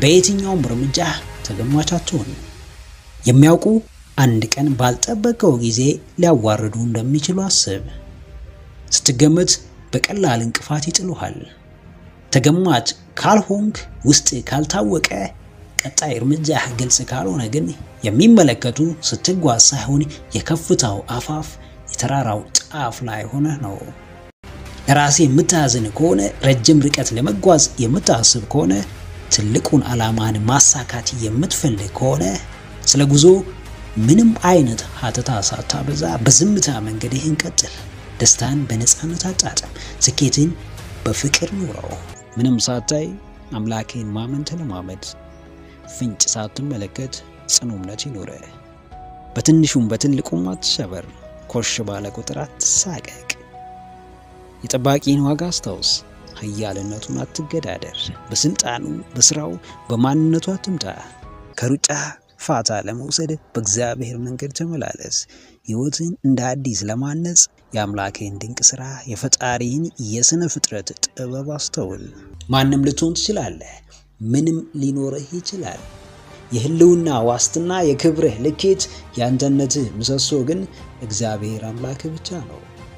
በየትኛውም እርምጃ ተገማች አትሆን። የሚያውቁ አንድ ቀን ባልጠበቀው ጊዜ ሊያዋርዱ እንደሚችሉ አስብ። ስትገመት በቀላል እንቅፋት ይጥሉሃል። ተገማች ካልሆንክ፣ ውስጥ ካልታወቀ፣ ቀጣይ እርምጃ ግልጽ ካልሆነ ግን የሚመለከቱ ስትጓዝ ሳይሆን የከፍታው አፋፍ የተራራው ጫፍ ላይ ሆነ ነው። ለራሴ የምታዝን ከሆነ ረጅም ርቀት ለመጓዝ የምታስብ ከሆነ ትልቁን ዓላማን ማሳካት የምትፈልግ ከሆነ ስለ ጉዞ ምንም አይነት ሀተታ ሳታበዛ በዝምታ መንገድህን ቀጥል። ደስታን በነፃነት አጣጥም። ስኬትን በፍቅር ኑረው። ምንም ሳታይ አምላክህን ማመን ተለማመድ። ፍንጭ ሳትመለከት ጽኑ እምነት ይኑረ። በትንሹም በትልቁም አትሸበር። ኮሽ ባለ ቁጥር አትሳቀቅ። የጠባቂን ዋጋ አስታውስ። ኃያልነቱን አትገዳደር። በስልጣኑ፣ በስራው፣ በማንነቱ አትምጣ። ከሩጫ ፋታ ለመውሰድ በእግዚአብሔር መንገድ ተመላለስ። ሕይወትን እንደ አዲስ ለማነጽ የአምላክህን ድንቅ ሥራ፣ የፈጣሪህን የሥነ ፍጥረት ጥበብ አስተውል። ማንም ልትሆን ትችላለህ። ምንም ሊኖርህ ይችላል። የህልውና ዋስትና፣ የክብርህ ልኬት፣ የአንተነትህ ምሰሶ ግን እግዚአብሔር አምላክህ ብቻ ነው።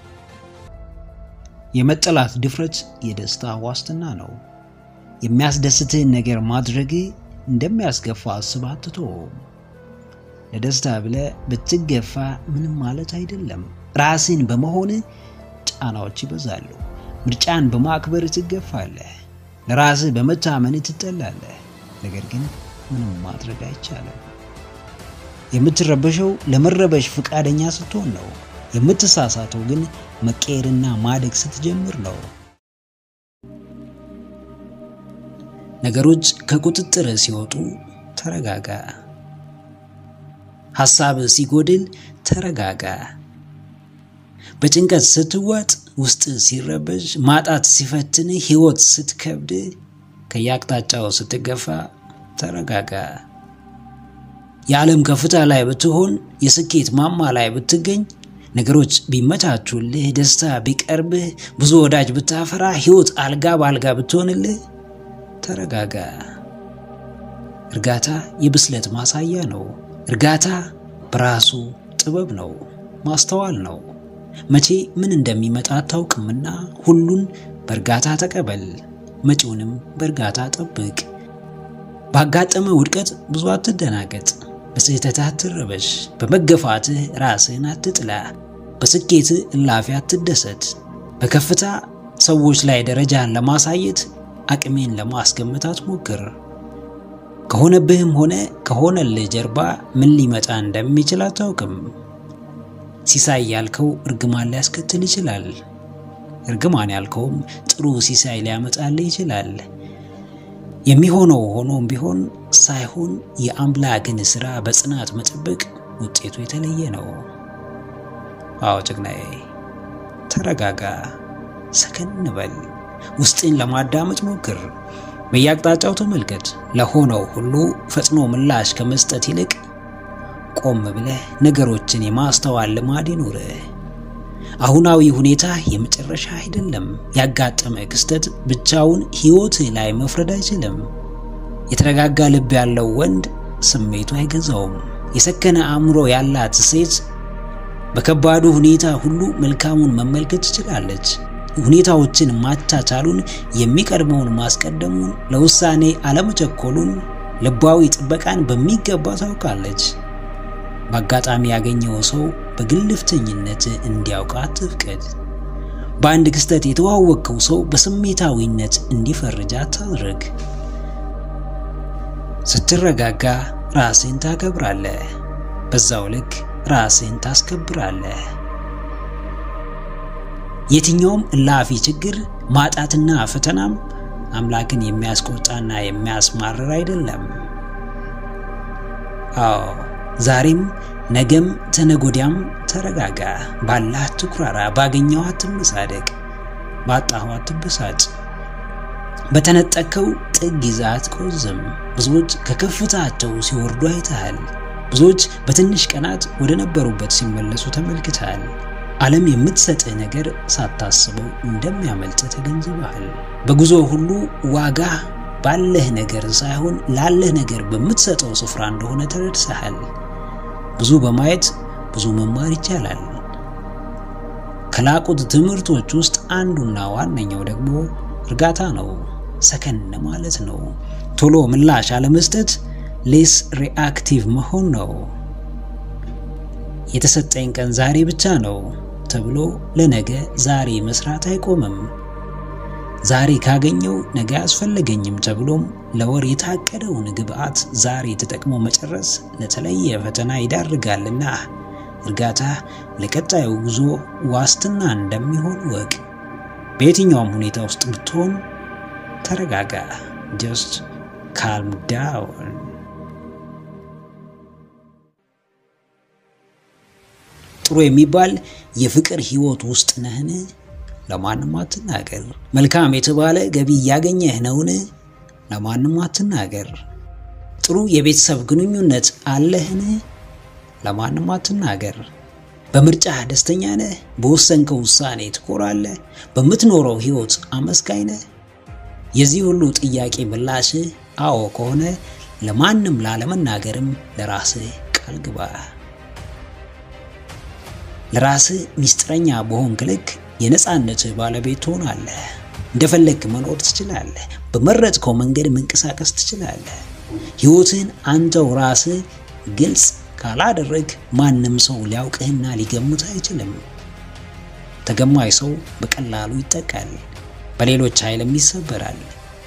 የመጠላት ድፍረት የደስታ ዋስትና ነው። የሚያስደስትህን ነገር ማድረግ እንደሚያስገፋ አስበህ አትተወውም። ለደስታ ብለህ ብትገፋ ምንም ማለት አይደለም። ራስን በመሆን ጫናዎች ይበዛሉ። ምርጫን በማክበር ትገፋለህ። ለራስህ በመታመን ትጠላለህ። ነገር ግን ምንም ማድረግ አይቻልም። የምትረበሸው ለመረበሽ ፈቃደኛ ስትሆን ነው። የምትሳሳተው ግን መቀየርና ማደግ ስትጀምር ነው። ነገሮች ከቁጥጥር ሲወጡ ተረጋጋ። ሐሳብ ሲጎድል ተረጋጋ። በጭንቀት ስትዋጥ፣ ውስጥ ሲረበሽ፣ ማጣት ሲፈትን፣ ሕይወት ስትከብድ፣ ከየአቅጣጫው ስትገፋ ተረጋጋ። የዓለም ከፍታ ላይ ብትሆን፣ የስኬት ማማ ላይ ብትገኝ፣ ነገሮች ቢመቻቹልህ፣ ደስታ ቢቀርብህ፣ ብዙ ወዳጅ ብታፈራ፣ ሕይወት አልጋ በአልጋ ብትሆንልህ ተረጋጋ። እርጋታ የብስለት ማሳያ ነው። እርጋታ በራሱ ጥበብ ነው፣ ማስተዋል ነው። መቼ ምን እንደሚመጣ አታውቅምና ሁሉን በእርጋታ ተቀበል፣ መጪውንም በእርጋታ ጠብቅ። ባጋጠመ ውድቀት ብዙ አትደናገጥ፣ በስህተት አትረበሽ፣ በመገፋትህ ራስህን አትጥላ፣ በስኬትህ እላፊ አትደሰት። በከፍታ ሰዎች ላይ ደረጃን ለማሳየት አቅሜን ለማስገመት አትሞክር። ከሆነብህም ሆነ ከሆነልህ ጀርባ ምን ሊመጣ እንደሚችል አታውቅም። ሲሳይ ያልከው እርግማን ሊያስከትል ይችላል። እርግማን ያልከውም ጥሩ ሲሳይ ሊያመጣልህ ይችላል። የሚሆነው ሆኖም ቢሆን ሳይሆን የአምላክን ሥራ በጽናት መጠበቅ ውጤቱ የተለየ ነው። አዎ ጀግናዬ፣ ተረጋጋ፣ ሰከን በል። ውስጥን ለማዳመጥ ሞክር። በየአቅጣጫው ተመልከት። ለሆነው ሁሉ ፈጥኖ ምላሽ ከመስጠት ይልቅ ቆም ብለህ ነገሮችን የማስተዋል ልማድ ይኑርህ። አሁናዊ ሁኔታ የመጨረሻ አይደለም። ያጋጠመ ክስተት ብቻውን ሕይወትህ ላይ መፍረድ አይችልም። የተረጋጋ ልብ ያለው ወንድ ስሜቱ አይገዛውም። የሰከነ አእምሮ ያላት ሴት በከባዱ ሁኔታ ሁሉ መልካሙን መመልከት ትችላለች። ሁኔታዎችን ማቻቻሉን፣ የሚቀድመውን ማስቀደሙን፣ ለውሳኔ አለመቸኮሉን፣ ልባዊ ጥበቃን በሚገባ ታውቃለች። በአጋጣሚ ያገኘው ሰው በግልፍተኝነት እንዲያውቅ አትፍቀድ። በአንድ ክስተት የተዋወቅከው ሰው በስሜታዊነት እንዲፈርጅ አታድርግ። ስትረጋጋ ራስህን ታከብራለህ፣ በዛው ልክ ራስህን ታስከብራለህ። የትኛውም እላፊ ችግር ማጣትና ፈተናም አምላክን የሚያስቆጣና የሚያስማርር አይደለም። አዎ ዛሬም ነገም ተነጎዲያም ተረጋጋ። ባላህ አትኩራራ፣ ባገኘው አትመሳደቅ፣ ባጣኸው አትበሳጭ፣ በተነጠቅከው ጥግ ይዘህ አትቆዝም። ብዙዎች ከከፍታቸው ሲወርዱ አይተሃል። ብዙዎች በትንሽ ቀናት ወደ ነበሩበት ሲመለሱ ተመልክተሃል። ዓለም የምትሰጥህ ነገር ሳታስበው እንደሚያመልጥ ተገንዝበሃል። በጉዞ ሁሉ ዋጋ ባለህ ነገር ሳይሆን ላለህ ነገር በምትሰጠው ስፍራ እንደሆነ ተረድሰሃል። ብዙ በማየት ብዙ መማር ይቻላል። ከላቁት ትምህርቶች ውስጥ አንዱና ዋነኛው ደግሞ እርጋታ ነው። ሰከን ማለት ነው። ቶሎ ምላሽ አለመስጠት፣ ሌስ ሪአክቲቭ መሆን ነው። የተሰጠኝ ቀን ዛሬ ብቻ ነው ተብሎ ለነገ ዛሬ መስራት አይቆምም። ዛሬ ካገኘው ነገ አያስፈልገኝም ተብሎም ለወር የታቀደውን ግብዓት ዛሬ ተጠቅሞ መጨረስ ለተለየ ፈተና ይዳርጋልና እርጋታ ለቀጣዩ ጉዞ ዋስትና እንደሚሆን ወቅ። በየትኛውም ሁኔታ ውስጥ ብትሆን ተረጋጋ። ጀስት ካልም ዳውን። ጥሩ የሚባል የፍቅር ህይወት ውስጥ ነህን? ለማንም አትናገር። መልካም የተባለ ገቢ እያገኘህ ነውን? ለማንም አትናገር። ጥሩ የቤተሰብ ግንኙነት አለህን? ለማንም አትናገር። በምርጫህ ደስተኛ ነህ? በወሰንከው ውሳኔ ትኮራለህ? በምትኖረው ህይወት አመስጋኝ ነህ? የዚህ ሁሉ ጥያቄ ምላሽህ አዎ ከሆነ ለማንም ላለመናገርም ለራስህ ቃል ግባ። ለራስህ ሚስጥረኛ በሆንክ ልክ የነፃነትህ ባለቤት ትሆናለህ። እንደፈለግክ መኖር ትችላለህ። በመረጥከው መንገድ መንቀሳቀስ ትችላለህ። ህይወትህን አንተው ራስህ ግልጽ ካላደረግ ማንም ሰው ሊያውቅህና ሊገምት አይችልም። ተገማኝ ሰው በቀላሉ ይጠቃል፣ በሌሎች ኃይልም ይሰበራል።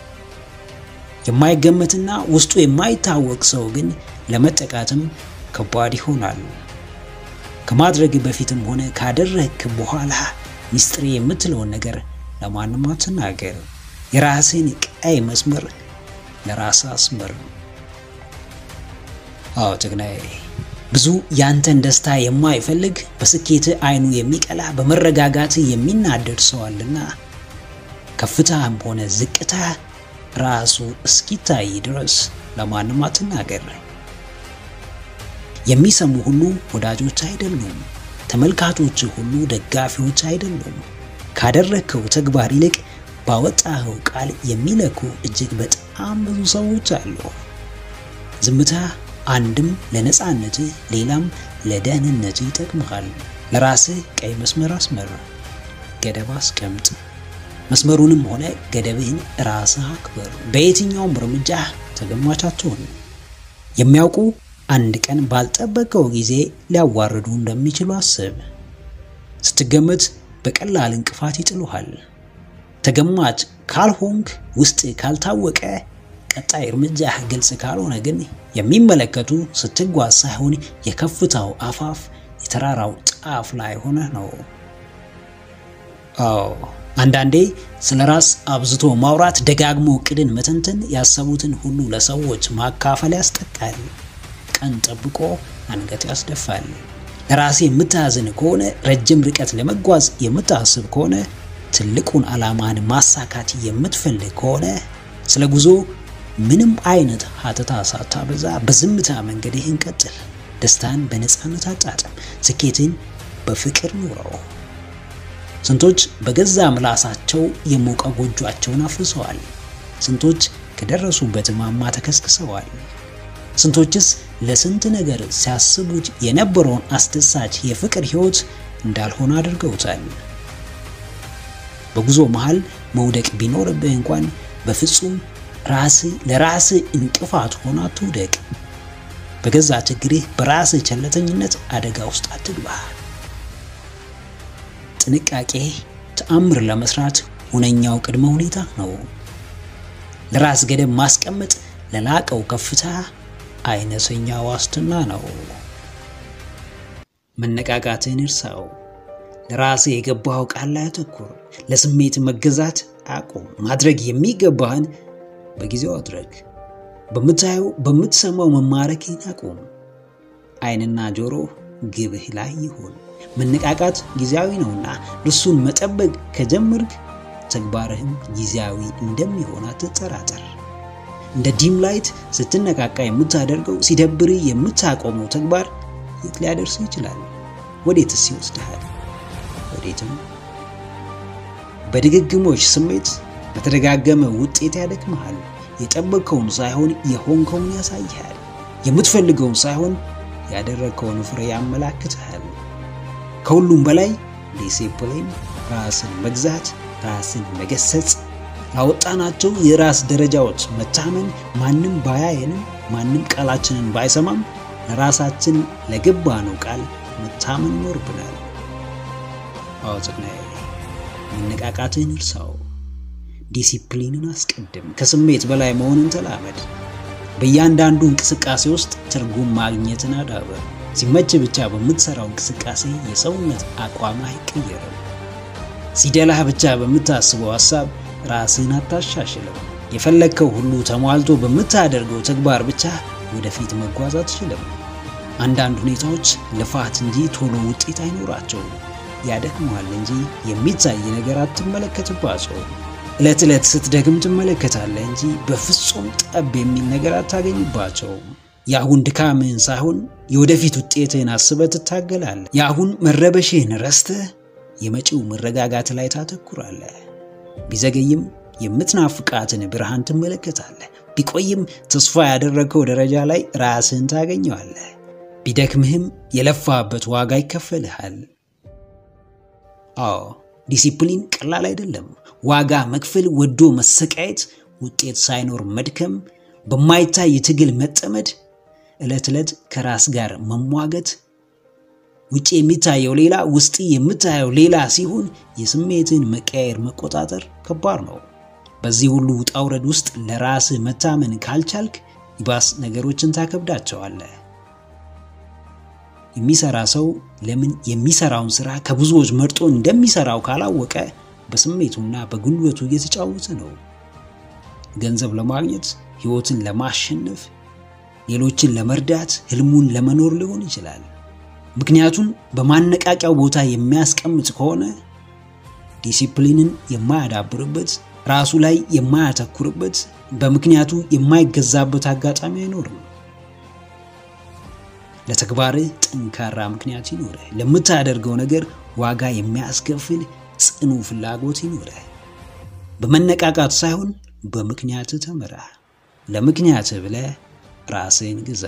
የማይገመትና ውስጡ የማይታወቅ ሰው ግን ለመጠቃትም ከባድ ይሆናል። ከማድረግ በፊትም ሆነ ካደረግክ በኋላ ሚስጥሬ የምትለውን ነገር ለማንም አትናገር። የራስህን ቀይ መስመር ለራስህ አስመር። አዎ ጀግናዬ፣ ብዙ ያንተን ደስታ የማይፈልግ በስኬትህ አይኑ የሚቀላ በመረጋጋትህ የሚናደድ ሰው አለና ከፍታህም ሆነ ዝቅታ ራሱ እስኪታይ ድረስ ለማንም አትናገር። የሚሰሙ ሁሉ ወዳጆች አይደሉም። ተመልካቾች ሁሉ ደጋፊዎች አይደሉም። ካደረግከው ተግባር ይልቅ ባወጣኸው ቃል የሚለኩ እጅግ በጣም ብዙ ሰዎች አሉ። ዝምታ አንድም ለነፃነትህ ሌላም ለደህንነትህ ይጠቅምሃል። ለራስህ ቀይ መስመር አስመር፣ ገደብ አስቀምጥ። መስመሩንም ሆነ ገደብህን ራስህ አክበር። በየትኛውም እርምጃ ተገማች አትሁን። የሚያውቁ አንድ ቀን ባልጠበቀው ጊዜ ሊያዋርዱ እንደሚችሉ አስብ። ስትገመት በቀላል እንቅፋት ይጥሉሃል። ተገማች ካልሆንክ፣ ውስጥ ካልታወቀ፣ ቀጣይ እርምጃህ ግልጽ ካልሆነ ግን የሚመለከቱ ስትጓዝ ሳይሆን የከፍታው አፋፍ የተራራው ጫፍ ላይ ሆነህ ነው። አዎ አንዳንዴ ስለ ራስ አብዝቶ ማውራት፣ ደጋግሞ እቅድን መተንተን፣ ያሰቡትን ሁሉ ለሰዎች ማካፈል ያስጠቃል። ቀን ጠብቆ አንገት ያስደፋል። ለራሴ የምታዝን ከሆነ ረጅም ርቀት ለመጓዝ የምታስብ ከሆነ ትልቁን ዓላማን ማሳካት የምትፈልግ ከሆነ ስለ ጉዞ ምንም አይነት ሀተታ ሳታበዛ በዝምታ መንገድህን ቀጥል። ደስታን በነፃነት አጣጥም። ስኬትን በፍቅር ኑረው። ስንቶች በገዛ ምላሳቸው የሞቀ ጎጇቸውን አፍርሰዋል። ስንቶች ከደረሱበት ማማ ተከስክሰዋል። ስንቶችስ ለስንት ነገር ሲያስቡት የነበረውን አስደሳች የፍቅር ህይወት እንዳልሆነ አድርገውታል። በጉዞ መሃል መውደቅ ቢኖርብህ እንኳን በፍጹም ራስህ ለራስህ እንቅፋት ሆነ አትውደቅ። በገዛ ችግርህ በራስህ ቸለተኝነት አደጋ ውስጥ አትግባ። ጥንቃቄ ተአምር ለመስራት ሁነኛው ቅድመ ሁኔታ ነው። ለራስ ገደብ ማስቀመጥ ለላቀው ከፍታ አይነተኛ ዋስትና ነው። መነቃቃትን እርሳው። ለራስህ የገባኸው ቃል ላይ አተኩር። ለስሜት መገዛት አቁም። ማድረግ የሚገባህን በጊዜው አድረግ። በምታየው በምትሰማው መማረክን አቁም። አይንና ጆሮ ግብህ ላይ ይሁን። መነቃቃት ጊዜያዊ ነውና እርሱን መጠበቅ ከጀመርክ ተግባርህም ጊዜያዊ እንደሚሆን አትጠራጠር። እንደ ዲም ላይት ስትነቃቃ የምታደርገው ሲደብርህ የምታቆመው ተግባር የት ሊያደርስ ይችላል? ወዴትስ ይወስድሃል? ወዴትም። በድግግሞሽ ስሜት በተደጋገመ ውጤት ያደክመሃል። የጠበቅከውን ሳይሆን የሆንከውን ያሳይሃል። የምትፈልገውን ሳይሆን ያደረግከውን ፍሬ ያመላክትሃል። ከሁሉም በላይ ዲሲፕሊን፣ ራስን መግዛት፣ ራስን መገሰጽ፣ ላወጣናቸው የራስ ደረጃዎች መታመን፣ ማንም ባያየንም፣ ማንም ቃላችንን ባይሰማም ለራሳችን ለገባነው ቃል መታመን ይኖርብናል። አዎ ጽግናዬ፣ መነቃቃትን እርሳው። ዲሲፕሊንን አስቀድም። ከስሜት በላይ መሆንን ተላመድ። በእያንዳንዱ እንቅስቃሴ ውስጥ ትርጉም ማግኘትን አዳበር። ሲመች ብቻ በምትሰራው እንቅስቃሴ የሰውነት አቋም አይቀየርም። ሲደላህ ብቻ በምታስበው ሀሳብ ራስህን አታሻሽልም። የፈለግከው ሁሉ ተሟልቶ በምታደርገው ተግባር ብቻ ወደፊት መጓዝ አትችልም። አንዳንድ ሁኔታዎች ልፋት እንጂ ቶሎ ውጤት አይኖራቸውም። ያደክመዋል እንጂ የሚታይ ነገር አትመለከትባቸውም። ዕለት ዕለት ስትደግም ትመለከታለህ እንጂ በፍጹም ጠብ የሚል ነገር አታገኝባቸውም። የአሁን ድካምህን ሳይሆን የወደፊት ውጤትህን አስበህ ትታገላለህ። የአሁን መረበሽህን ረስተህ የመጪው መረጋጋት ላይ ታተኩራለህ። ቢዘገይም የምትናፍቃትን ብርሃን ትመለከታለህ። ቢቆይም ተስፋ ያደረግከው ደረጃ ላይ ራስህን ታገኘዋለህ። ቢደክምህም የለፋበት ዋጋ ይከፈልሃል። አዎ ዲሲፕሊን ቀላል አይደለም። ዋጋ መክፈል፣ ወዶ መሰቃየት፣ ውጤት ሳይኖር መድከም፣ በማይታይ ትግል መጠመድ፣ ዕለት ዕለት ከራስ ጋር መሟገት፣ ውጭ የሚታየው ሌላ ውስጥ የምታየው ሌላ ሲሆን የስሜትን መቀያየር መቆጣጠር ከባድ ነው። በዚህ ሁሉ ውጣ ውረድ ውስጥ ለራስህ መታመን ካልቻልክ ይባስ ነገሮችን ታከብዳቸዋለህ። የሚሰራ ሰው ለምን የሚሰራውን ስራ ከብዙዎች መርጦ እንደሚሰራው ካላወቀ በስሜቱና በጉልበቱ እየተጫወተ ነው። ገንዘብ ለማግኘት፣ ህይወትን ለማሸነፍ፣ ሌሎችን ለመርዳት፣ ህልሙን ለመኖር ሊሆን ይችላል። ምክንያቱን በማነቃቂያው ቦታ የሚያስቀምጥ ከሆነ ዲሲፕሊንን የማያዳብርበት ራሱ ላይ የማያተኩርበት በምክንያቱ የማይገዛበት አጋጣሚ አይኖርም። ለተግባርህ ጠንካራ ምክንያት ይኖርህ። ለምታደርገው ነገር ዋጋ የሚያስከፍል ጽኑ ፍላጎት ይኖርህ። በመነቃቃት ሳይሆን በምክንያት ተመራ። ለምክንያት ብለህ ራስህን ግዛ።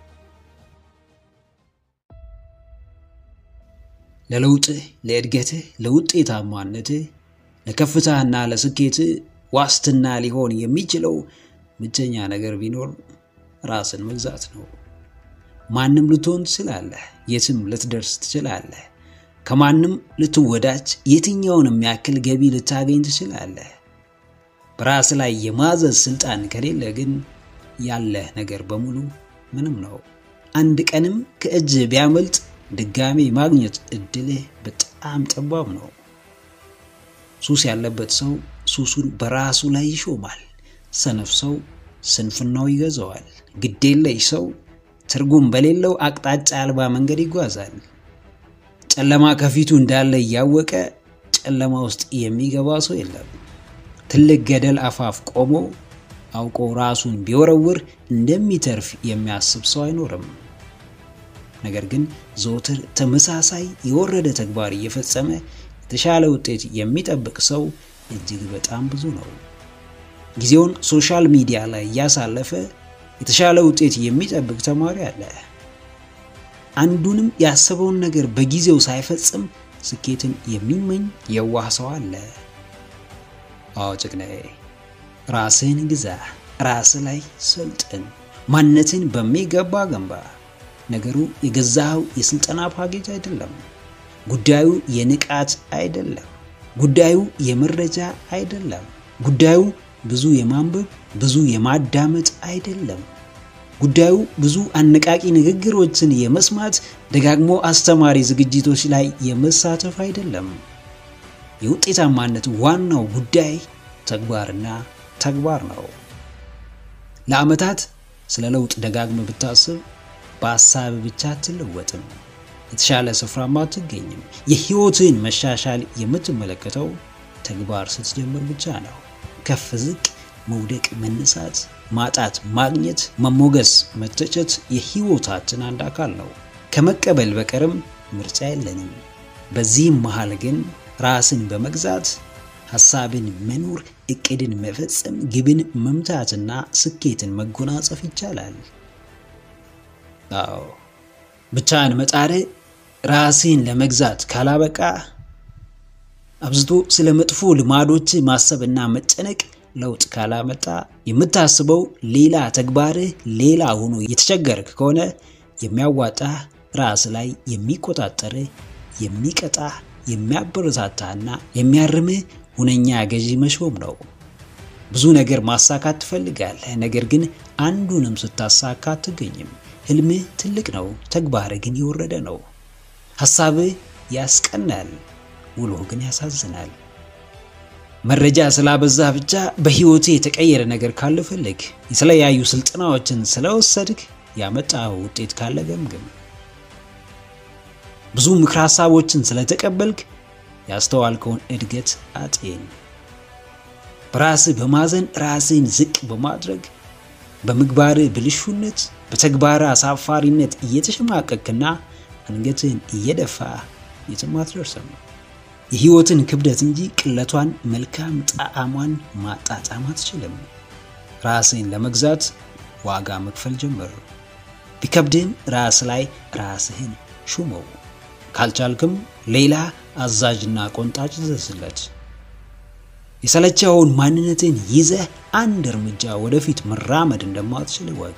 ለለውጥህ፣ ለእድገትህ፣ ለውጤታማነትህ፣ ለከፍታና ለስኬትህ ዋስትና ሊሆን የሚችለው ብቸኛ ነገር ቢኖር ራስን መግዛት ነው። ማንም ልትሆን ትችላለህ። የትም ልትደርስ ትችላለህ። ከማንም ልትወዳጅ፣ የትኛውንም ያክል ገቢ ልታገኝ ትችላለህ። በራስ ላይ የማዘዝ ስልጣን ከሌለ ግን ያለህ ነገር በሙሉ ምንም ነው። አንድ ቀንም ከእጅ ቢያመልጥ ድጋሜ ማግኘት እድልህ በጣም ጠባብ ነው። ሱስ ያለበት ሰው ሱሱን በራሱ ላይ ይሾማል። ሰነፍ ሰው ስንፍናው ይገዛዋል። ግዴለሽ ሰው ትርጉም በሌለው አቅጣጫ አልባ መንገድ ይጓዛል። ጨለማ ከፊቱ እንዳለ እያወቀ ጨለማ ውስጥ የሚገባ ሰው የለም። ትልቅ ገደል አፋፍ ቆሞ አውቆ ራሱን ቢወረውር እንደሚተርፍ የሚያስብ ሰው አይኖርም። ነገር ግን ዘወትር ተመሳሳይ የወረደ ተግባር እየፈጸመ የተሻለ ውጤት የሚጠብቅ ሰው እጅግ በጣም ብዙ ነው። ጊዜውን ሶሻል ሚዲያ ላይ እያሳለፈ የተሻለ ውጤት የሚጠብቅ ተማሪ አለ። አንዱንም ያሰበውን ነገር በጊዜው ሳይፈጽም ስኬትን የሚመኝ የዋህ ሰው አለ። አዎ ጭቅናዬ፣ ራስህን ግዛ፣ ራስህ ላይ ሰልጥን፣ ማንነትን በሚገባ ገንባ። ነገሩ የገዛኸው የስልጠና ፓኬጅ አይደለም። ጉዳዩ የንቃት አይደለም። ጉዳዩ የመረጃ አይደለም። ጉዳዩ ብዙ የማንበብ ብዙ የማዳመጥ አይደለም። ጉዳዩ ብዙ አነቃቂ ንግግሮችን የመስማት ደጋግሞ አስተማሪ ዝግጅቶች ላይ የመሳተፍ አይደለም። የውጤታማነት ዋናው ጉዳይ ተግባርና ተግባር ነው። ለዓመታት ስለ ለውጥ ደጋግመ ብታስብ በሀሳብ ብቻ አትለወጥም። የተሻለ ስፍራም አትገኝም። የህይወትን መሻሻል የምትመለከተው ተግባር ስትጀምር ብቻ ነው። ከፍ ዝቅ፣ መውደቅ፣ መነሳት፣ ማጣት፣ ማግኘት፣ መሞገስ፣ መተቸት የህይወታችን አንድ አካል ነው። ከመቀበል በቀርም ምርጫ የለንም። በዚህም መሃል ግን ራስን በመግዛት ሐሳብን መኖር፣ እቅድን መፈጸም፣ ግብን መምታትና ስኬትን መጎናጸፍ ይቻላል። አዎ ብቻን መጣር ራስን ለመግዛት ካላበቃ አብዝቶ ስለ መጥፎ ልማዶች ማሰብና መጨነቅ ለውጥ ካላመጣ የምታስበው ሌላ ተግባርህ ሌላ ሆኖ የተቸገርክ ከሆነ የሚያዋጣ ራስ ላይ የሚቆጣጠርህ የሚቀጣህ የሚያበረታታና የሚያርምህ ሁነኛ ገዢ መሾም ነው። ብዙ ነገር ማሳካት ትፈልጋለህ፣ ነገር ግን አንዱንም ስታሳካ አትገኝም። ህልምህ ትልቅ ነው፣ ተግባርህ ግን የወረደ ነው። ሐሳብህ ያስቀናል፣ ውሎህ ግን ያሳዝናል። መረጃ ስላበዛ ብቻ በህይወት የተቀየረ ነገር ካለ ፈልግ። የተለያዩ ስልጠናዎችን ስለወሰድክ ያመጣው ውጤት ካለ ገምግም። ብዙ ምክር ሐሳቦችን ስለተቀበልክ ያስተዋልከውን እድገት አጤን። በራስህ በማዘን ራስህን ዝቅ በማድረግ በምግባርህ ብልሹነት፣ በተግባር አሳፋሪነት እየተሸማቀቅና አንገትህን እየደፋ የትም አትደርስም። የህይወትን ክብደት እንጂ ቅለቷን፣ መልካም ጣዕሟን ማጣጣም አትችልም። ራስህን ለመግዛት ዋጋ መክፈል ጀምር። ቢከብድህም ራስ ላይ ራስህን ሹመው። ካልቻልክም ሌላ አዛዥና ቆንጣጭ ዘዝለት። የሰለቸውን ማንነትን ይዘህ አንድ እርምጃ ወደፊት መራመድ እንደማትችል እወቅ።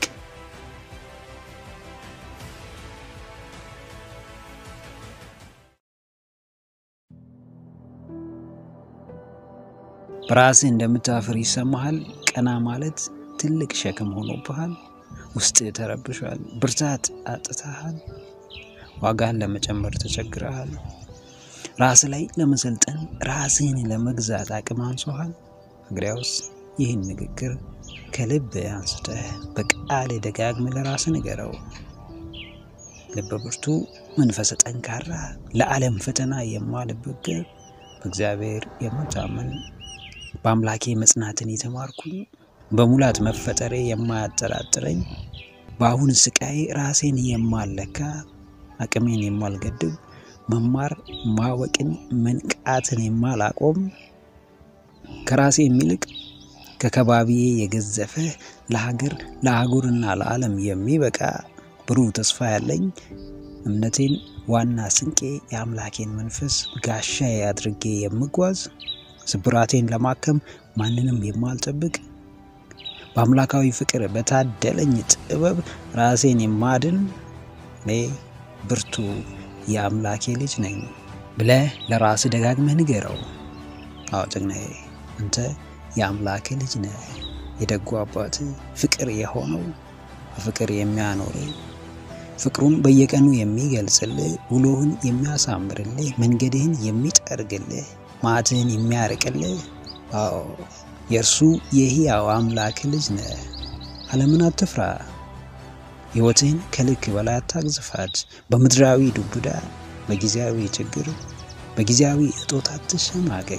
በራስህ እንደምታፍር ይሰማሃል። ቀና ማለት ትልቅ ሸክም ሆኖብሃል። ውስጥ ተረብሿል። ብርታት አጥተሃል። ዋጋን ለመጨመር ተቸግረሃል። ራስ ላይ ለመሰልጠን ራስህን ለመግዛት አቅም አንሶሃል። እንግዲያውስ ይህን ንግግር ከልብ አንስተህ በቃል ደጋግመህ ለራስህ ንገረው። ልበ ብርቱ፣ መንፈሰ ጠንካራ፣ ለዓለም ፈተና የማልበገር በእግዚአብሔር የምታምን በአምላኬ መጽናትን የተማርኩኝ በሙላት መፈጠሬ የማያጠራጥረኝ በአሁን ስቃዬ ራሴን የማለካ አቅሜን የማልገድብ መማር ማወቅን መንቃትን የማላቆም ከራሴ የሚልቅ ከከባቢዬ የገዘፈ ለሀገር ለአህጉርና ለዓለም የሚበቃ ብሩህ ተስፋ ያለኝ እምነቴን ዋና ስንቄ የአምላኬን መንፈስ ጋሻዬ አድርጌ የምጓዝ ስብራቴን ለማከም ማንንም የማልጠብቅ በአምላካዊ ፍቅር በታደለኝ ጥበብ ራሴን የማድን እኔ ብርቱ የአምላኬ ልጅ ነኝ ብለህ ለራስህ ደጋግመህ ንገረው። አዎ ጀግናዬ፣ አንተ የአምላክ ልጅ ነህ። የደጉ አባት ፍቅር የሆነው በፍቅር የሚያኖር ፍቅሩን በየቀኑ የሚገልጽልህ፣ ውሎህን የሚያሳምርልህ፣ መንገድህን የሚጠርግልህ፣ ማዕትህን የሚያርቅልህ፣ አዎ የእርሱ የሕያው አምላክ ልጅ ነህ። ዓለምን አትፍራ። ሕይወትህን ከልክ በላይ አታግዝፋት። በምድራዊ ዱብዳ፣ በጊዜያዊ ችግር፣ በጊዜያዊ እጦት አትሸማቀቅ።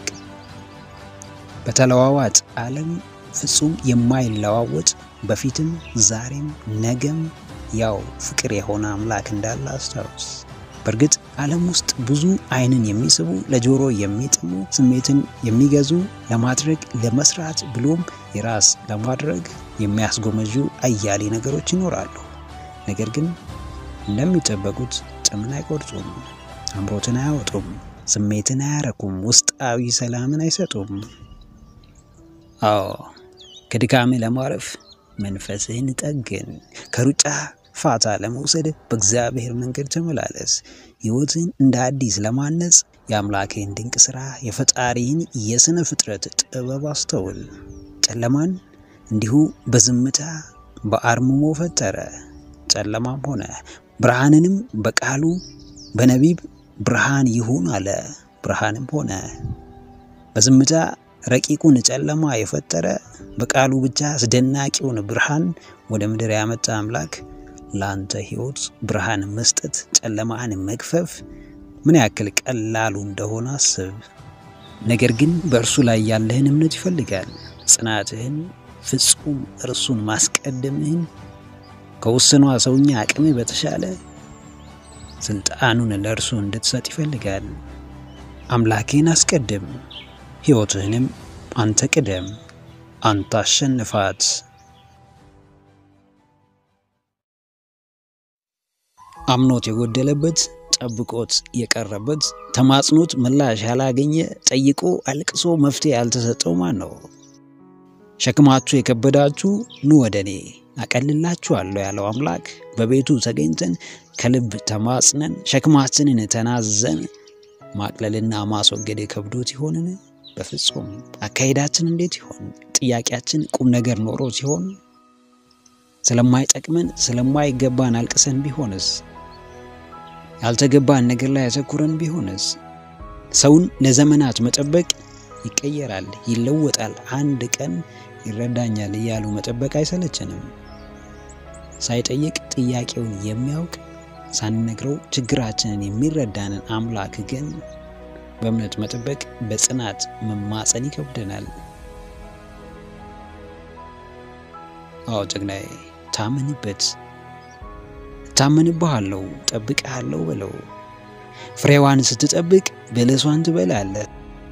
በተለዋዋጭ ዓለም ፍጹም የማይለዋወጥ በፊትም ዛሬም ነገም ያው ፍቅር የሆነ አምላክ እንዳለ አስታውስ። በእርግጥ ዓለም ውስጥ ብዙ ዓይንን የሚስቡ ለጆሮ የሚጥሙ ስሜትን የሚገዙ ለማድረግ ለመስራት ብሎም የራስ ለማድረግ የሚያስጎመዡ አያሌ ነገሮች ይኖራሉ። ነገር ግን እንደሚጠበቁት ጥምን አይቆርጡም፣ አምሮትን አያወጡም፣ ስሜትን አያረኩም፣ ውስጣዊ ሰላምን አይሰጡም። አዎ ከድካምህ ለማረፍ መንፈስህን ጠግን። ከሩጫ ፋታ ለመውሰድ በእግዚአብሔር መንገድ ተመላለስ። ሕይወትን እንደ አዲስ ለማነጽ የአምላክህን ድንቅ ሥራ የፈጣሪህን የሥነ ፍጥረት ጥበብ አስተውል። ጨለማን እንዲሁ በዝምታ በአርምሞ ፈጠረ። ጨለማም ሆነ፣ ብርሃንንም በቃሉ በነቢብ ብርሃን ይሁን አለ። ብርሃንም ሆነ። በዝምታ ረቂቁን ጨለማ የፈጠረ በቃሉ ብቻ አስደናቂውን ብርሃን ወደ ምድር ያመጣ አምላክ ለአንተ ሕይወት ብርሃን መስጠት፣ ጨለማን መግፈፍ ምን ያክል ቀላሉ እንደሆነ አስብ። ነገር ግን በእርሱ ላይ ያለህን እምነት ይፈልጋል። ጽናትህን፣ ፍጹም እርሱን ማስቀደምህን ከውስኗ ሰውኛ አቅምህ በተሻለ ስልጣኑን ለእርሱ እንድትሰጥ ይፈልጋል። አምላክህን አስቀድም። ሕይወትህንም አንተ ቅደም፣ አንተ አሸንፋት። አምኖት የጎደለበት ጠብቆት የቀረበት ተማጽኖት ምላሽ ያላገኘ ጠይቆ አልቅሶ መፍትሄ ያልተሰጠው ማን ነው? ሸክማችሁ የከበዳችሁ ኑ ወደ እኔ አቀልላችኋለሁ ያለው አምላክ በቤቱ ተገኝተን ከልብ ተማጽነን ሸክማችንን ተናዘን ማቅለልና ማስወገድ ከብዶት ይሆንን? በፍጹም። አካሄዳችን እንዴት ይሆን? ጥያቄያችን ቁም ነገር ኖሮ ሲሆን ስለማይጠቅመን ስለማይገባን አልቅሰን ቢሆንስ? ያልተገባን ነገር ላይ ያተኩረን ቢሆንስ? ሰውን ለዘመናት መጠበቅ ይቀየራል፣ ይለወጣል፣ አንድ ቀን ይረዳኛል እያሉ መጠበቅ አይሰለችንም? ሳይጠይቅ ጥያቄውን የሚያውቅ ሳንነግረው ችግራችንን የሚረዳንን አምላክ ግን በእምነት መጠበቅ በጽናት መማፀን ይከብደናል። አዎ ጀግናዬ፣ ታመንበት። ታመንብሃለሁ፣ ጠብቅሃለሁ በለው። ፍሬዋን ስትጠብቅ በለሷን ትበላለህ።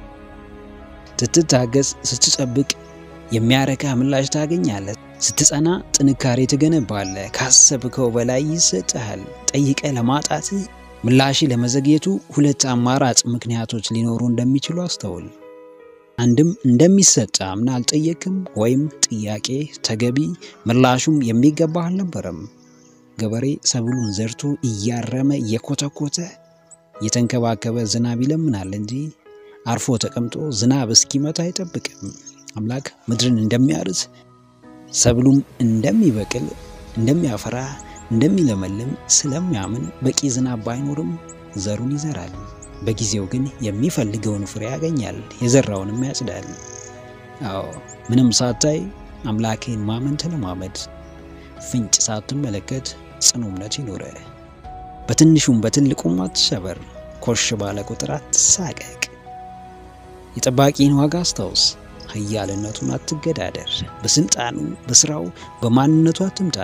ስትታገስ፣ ስትጠብቅ የሚያረካ ምላሽ ታገኛለህ። ስትጸና ጥንካሬ ትገነባለህ። ካሰብከው በላይ ይሰጥሃል። ጠይቀ ለማጣትህ ምላሽ ለመዘግየቱ ሁለት አማራጭ ምክንያቶች ሊኖሩ እንደሚችሉ አስተውል። አንድም እንደሚሰጥ አምና አልጠየቅም፣ ወይም ጥያቄ ተገቢ ምላሹም የሚገባህ አልነበረም። ገበሬ ሰብሉን ዘርቶ እያረመ እየኮተኮተ እየተንከባከበ ዝናብ ይለምናል እንጂ አርፎ ተቀምጦ ዝናብ እስኪመታ አይጠብቅም። አምላክ ምድርን እንደሚያርስ ሰብሉም እንደሚበቅል እንደሚያፈራ እንደሚለመልም ስለሚያምን በቂ ዝናብ ባይኖርም ዘሩን ይዘራል። በጊዜው ግን የሚፈልገውን ፍሬ ያገኛል፣ የዘራውንም ያጭዳል። አዎ ምንም ሳታይ አምላክህን ማመን ተለማመድ። ፍንጭ ሳትመለከት ጽኑ እምነት ይኑረ። በትንሹም በትልቁም አትሸበር። ኮሽ ባለ ቁጥር አትሳቀቅ። የጠባቂን ዋጋ አስታውስ። ኃያልነቱን አትገዳደር። በስልጣኑ፣ በስራው፣ በማንነቱ አትምጣ።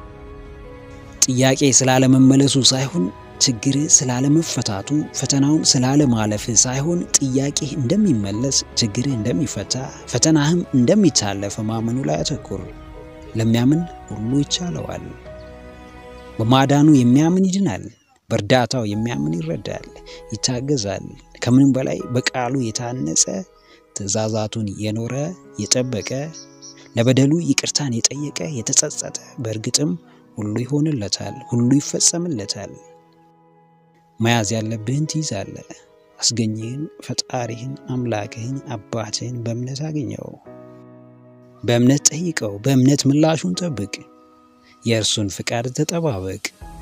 ጥያቄ ስላለመመለሱ ሳይሆን ችግር ስላለመፈታቱ፣ ፈተናውን ስላለማለፍ ሳይሆን ጥያቄህ እንደሚመለስ፣ ችግርህ እንደሚፈታ፣ ፈተናህም እንደሚታለፍ ማመኑ ላይ አተኩር። ለሚያምን ሁሉ ይቻለዋል። በማዳኑ የሚያምን ይድናል። በእርዳታው የሚያምን ይረዳል፣ ይታገዛል። ከምንም በላይ በቃሉ የታነጸ ትእዛዛቱን የኖረ የጠበቀ ለበደሉ ይቅርታን የጠየቀ የተጸጸተ በእርግጥም ሁሉ ይሆንለታል፣ ሁሉ ይፈጸምለታል። መያዝ ያለብህን ትይዛለህ። አስገኝህን፣ ፈጣሪህን፣ አምላክህን፣ አባትህን በእምነት አገኘው። በእምነት ጠይቀው፣ በእምነት ምላሹን ጠብቅ። የእርሱን ፍቃድ ተጠባበቅ።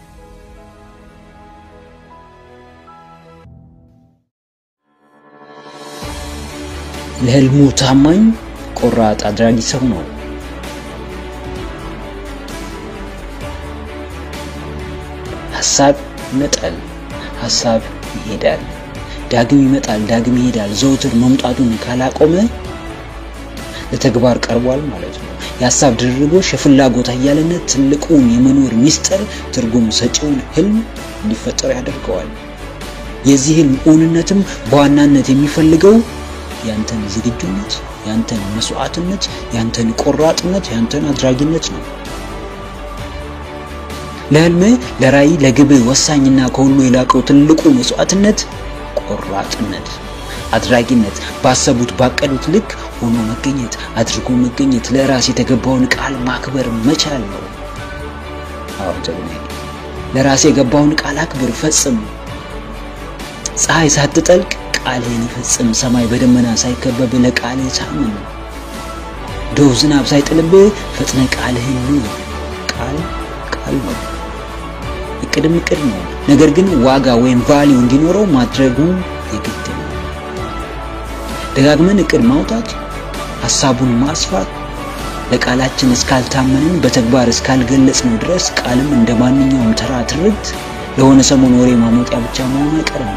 ለህልሙ ታማኝ ቆራጥ አድራጊ ሰው ነው። ሐሳብ ይመጣል፣ ሐሳብ ይሄዳል፣ ዳግም ይመጣል፣ ዳግም ይሄዳል። ዘውትር መምጣቱን ካላቆመ ለተግባር ቀርቧል ማለት ነው። የሐሳብ ድርርቦሽ፣ የፍላጎት አያልነት ትልቁን የመኖር ሚስጥር ትርጉም ሰጪውን ህልም እንዲፈጠር ያደርገዋል። የዚህ ህልም እውንነትም በዋናነት የሚፈልገው ያንተን ዝግጁነት፣ ያንተን መስዋዕትነት፣ ያንተን ቆራጥነት፣ ያንተን አድራጊነት ነው። ለህልምህ፣ ለራዕይ፣ ለግብህ ወሳኝና ከሁሉ የላቀው ትልቁ መስዋዕትነት ቆራጥነት፣ አድራጊነት፣ ባሰቡት ባቀዱት ልክ ሆኖ መገኘት፣ አድርጎ መገኘት፣ ለራስ የተገባውን ቃል ማክበር መቻል ነው። አዎ ጀግናዬ፣ ለራስ የገባውን ቃል አክብር፣ ፈጽም። ፀሐይ ሳትጠልቅ ቃልህን ይፈጽም። ሰማይ በደመና ሳይከበብ ለቃልህ ታመን። ዶፍ ዝናብ ሳይጥልብህ ፈጥነ ቃልህን ኑር። ቃል ቃል ነው፣ እቅድም እቅድ ነው። ነገር ግን ዋጋ ወይም ቫሊዩ እንዲኖረው ማድረጉ የግድ ነው። ደጋግመን እቅድ ማውጣት፣ ሀሳቡን ማስፋት ለቃላችን እስካልታመንን በተግባር እስካልገለጽነው ድረስ ቃልም እንደ ማንኛውም ተራ ትርክት ለሆነ ሰሞን ወሬ ማሞቂያ ብቻ መሆኑ አይቀርም።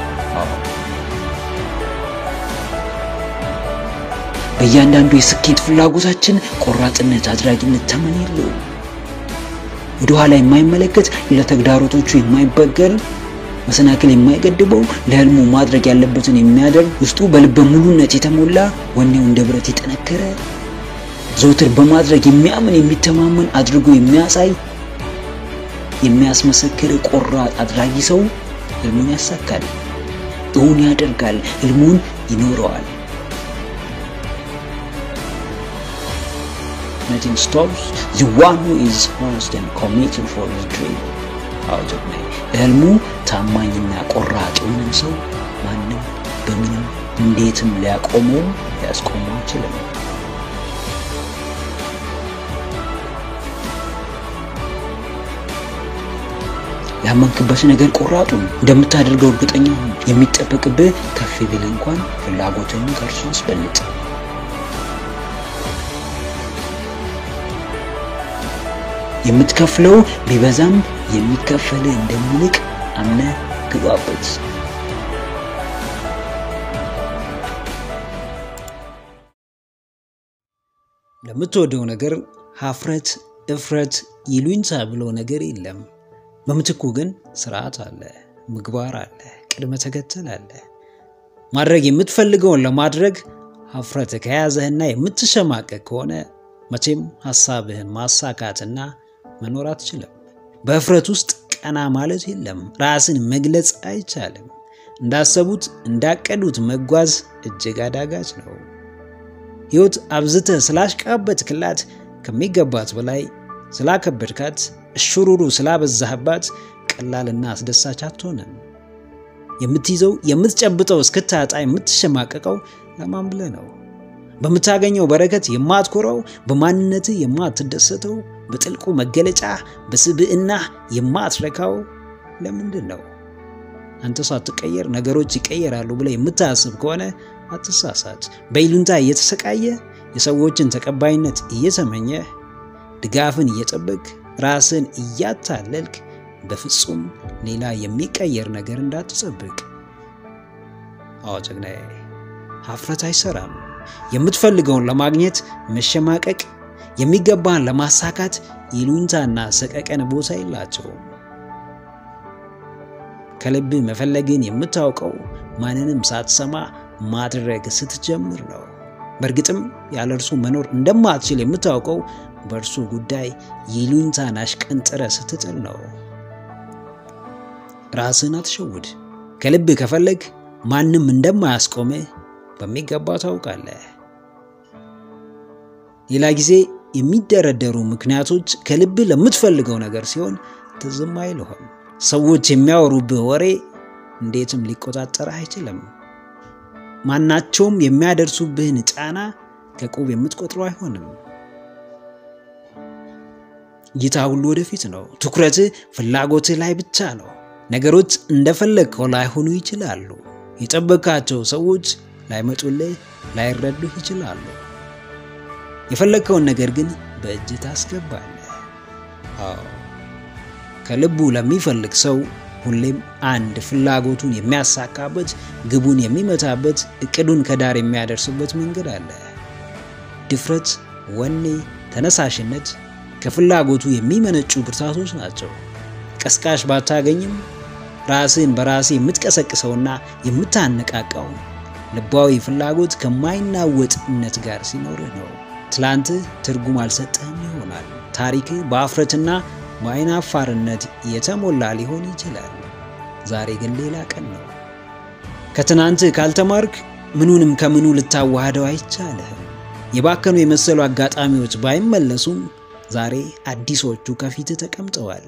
በእያንዳንዱ የስኬት ፍላጎታችን ቆራጥነት፣ አድራጊነት ተመን የለውም። ወደ ኋላ የማይመለከት ለተግዳሮቶቹ የማይበገር መሰናክል የማይገድበው ለህልሙ ማድረግ ያለበትን የሚያደርግ ውስጡ በልበ ሙሉነት የተሞላ ወኔው እንደ ብረት የጠነከረ ዘውትር በማድረግ የሚያምን የሚተማመን አድርጎ የሚያሳይ የሚያስመሰክር ቆራጥ አድራጊ ሰው ህልሙን ያሳካል፣ እውን ያደርጋል፣ ህልሙን ይኖረዋል። Nothing stops the one who is honest and committed for his dream. አውጀግናይ ለህልሙ ታማኝና ቆራጥ የሆነን ሰው ማንም በምንም እንዴትም ሊያቆመው ሊያስቆመው አይችልም። ያመንክበት ነገር ቆራጡን እንደምታደርገው እርግጠኛ ሁን። የሚጠበቅብህ ከፍ ቢል እንኳን ፍላጎትህን ከእርሱ አስበልጥ። የምትከፍለው ቢበዛም የሚከፈልህ እንደሚልቅ አምነህ ግባበት። ለምትወደው ነገር ሀፍረት፣ እፍረት፣ ይሉኝታ ብሎ ነገር የለም። በምትኩ ግን ስርዓት አለ፣ ምግባር አለ፣ ቅድመ ተከተል አለ። ማድረግ የምትፈልገውን ለማድረግ ሀፍረት ከያዘህና የምትሸማቀቅ ከሆነ መቼም ሀሳብህን ማሳካትና መኖር አትችልም። በእፍረት ውስጥ ቀና ማለት የለም። ራስን መግለጽ አይቻልም። እንዳሰቡት እንዳቀዱት መጓዝ እጅግ አዳጋች ነው። ሕይወት አብዝተህ ስላሽቃበጥክላት ከሚገባት በላይ ስላከበድካት እሽሩሩ ስላበዛህባት ቀላልና አስደሳች አትሆንም። የምትይዘው የምትጨብጠው እስክታጣ የምትሸማቀቀው ለማን ብለህ ነው? በምታገኘው በረከት የማትኮረው፣ በማንነትህ የማትደሰተው፣ በጥልቁ መገለጫ በስብዕና የማትረካው ለምንድን ነው? አንተ ሳትቀየር ነገሮች ይቀየራሉ ብለህ የምታስብ ከሆነ አትሳሳት። በይሉንታ እየተሰቃየ የሰዎችን ተቀባይነት እየተመኘ ድጋፍን እየጠበቅ ራስን እያታለልክ በፍጹም ሌላ የሚቀየር ነገር እንዳትጠብቅ። አዎ ጀግናዬ፣ ሀፍረት አይሰራም። የምትፈልገውን ለማግኘት መሸማቀቅ፣ የሚገባህን ለማሳካት ይሉኝታና ሰቀቀን ቦታ የላቸውም። ከልብ መፈለግን የምታውቀው ማንንም ሳትሰማ ማድረግ ስትጀምር ነው። በእርግጥም ያለ እርሱ መኖር እንደማትችል የምታውቀው በእርሱ ጉዳይ ይሉኝታን አሽቀንጥረ ስትጥል ነው። ራስን አትሸውድ። ከልብ ከፈለግ ማንም እንደማያስቆምህ በሚገባ ታውቃለህ። ሌላ ጊዜ የሚደረደሩ ምክንያቶች ከልብ ለምትፈልገው ነገር ሲሆን ትዝም አይልህም። ሰዎች የሚያወሩብህ ወሬ እንዴትም ሊቆጣጠርህ አይችልም። ማናቸውም የሚያደርሱብህን ጫና ከቁብ የምትቆጥረው አይሆንም። እይታ ሁሉ ወደፊት ነው። ትኩረትህ ፍላጎትህ ላይ ብቻ ነው። ነገሮች እንደፈለግከው ላይሆኑ ይችላሉ። የጠበቃቸው ሰዎች ላይመጡልህ፣ ላይረዱህ ይችላሉ። የፈለግከውን ነገር ግን በእጅ ታስገባለህ። አዎ ከልቡ ለሚፈልግ ሰው ሁሌም አንድ ፍላጎቱን የሚያሳካበት፣ ግቡን የሚመታበት፣ እቅዱን ከዳር የሚያደርስበት መንገድ አለ። ድፍረት፣ ወኔ፣ ተነሳሽነት ከፍላጎቱ የሚመነጩ ብርታቶች ናቸው። ቀስቃሽ ባታገኝም ራስን በራስ የምትቀሰቅሰውና የምታነቃቃው ልባዊ ፍላጎት ከማይናወጥነት ጋር ሲኖርህ ነው። ትላንትህ ትርጉም አልሰጠህም ይሆናል። ታሪክህ በአፍረትና በአይናፋርነት የተሞላ ሊሆን ይችላል። ዛሬ ግን ሌላ ቀን ነው። ከትናንትህ ካልተማርክ ምኑንም ከምኑ ልታዋህደው አይቻልህም። የባከኑ የመሰሉ አጋጣሚዎች ባይመለሱም ዛሬ አዲሶቹ ከፊትህ ተቀምጠዋል።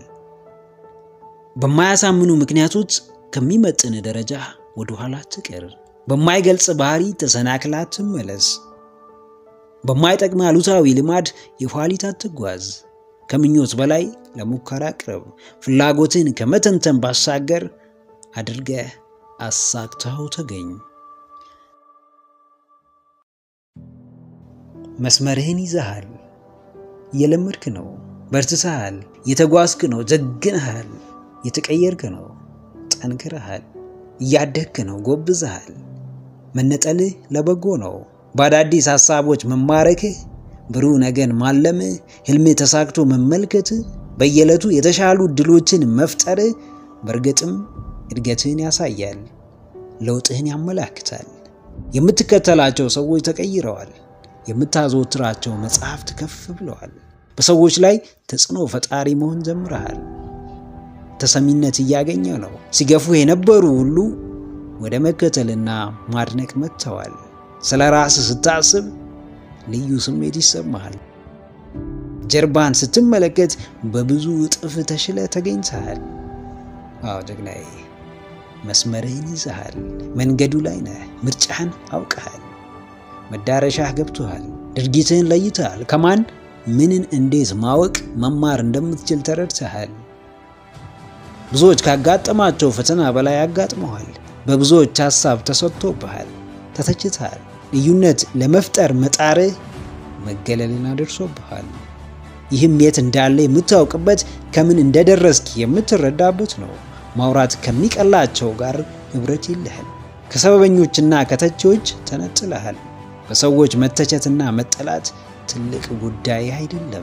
በማያሳምኑ ምክንያቶች ከሚመጥን ደረጃ ወደ ኋላ ትቅር። በማይገልጽ ባህሪ ተሰናክላ ትመለስ። በማይጠቅም አሉታዊ ልማድ የኋሊት አትጓዝ። ከምኞት በላይ ለሙከራ ቅረብ። ፍላጎትን ከመተንተን ባሻገር አድርገህ አሳክተኸው ተገኝ። መስመርህን ይዘሃል። እየለመድክ ነው። በርትተሃል። የተጓዝክ ነው። ጀግነሃል። የተቀየርክ ነው። ጠንክረሃል። እያደግክ ነው። ጎብዘሃል። መነጠልህ ለበጎ ነው። በአዳዲስ ሐሳቦች መማረክህ፣ ብሩህ ነገን ማለምህ፣ ህልምህ ተሳክቶ መመልከትህ፣ በየዕለቱ የተሻሉ ድሎችን መፍጠርህ በእርግጥም እድገትህን ያሳያል፣ ለውጥህን ያመላክታል። የምትከተላቸው ሰዎች ተቀይረዋል። የምታዘወትራቸው መጽሐፍት ከፍ ብለዋል። በሰዎች ላይ ተጽዕኖ ፈጣሪ መሆን ጀምረሃል። ተሰሚነት እያገኘ ነው። ሲገፉ የነበሩ ሁሉ ወደ መከተልና ማድነቅ መጥተዋል። ስለ ራስህ ስታስብ ልዩ ስሜት ይሰማሃል። ጀርባን ስትመለከት በብዙ እጥፍ ተሽለ ተገኝተሃል። አዎ ጀግናዬ፣ መስመርህን ይዘሃል። መንገዱ ላይ ነህ። ምርጫህን አውቀሃል። መዳረሻህ ገብቶሃል። ድርጊትህን ለይተሃል። ከማን ምንን እንዴት ማወቅ መማር እንደምትችል ተረድተሃል። ብዙዎች ካጋጠማቸው ፈተና በላይ አጋጥመዋል። በብዙዎች ሀሳብ ተሰጥቶብሃል፣ ተተችተሃል። ልዩነት ለመፍጠር መጣርህ መገለልን አደርሶብሃል። ይህም የት እንዳለ የምታውቅበት ከምን እንደደረስክ የምትረዳበት ነው። ማውራት ከሚቀላቸው ጋር ህብረት የለህም። ከሰበበኞችና ከተቺዎች ተነጥለሃል። በሰዎች መተቸትና መጠላት ትልቅ ጉዳይ አይደለም።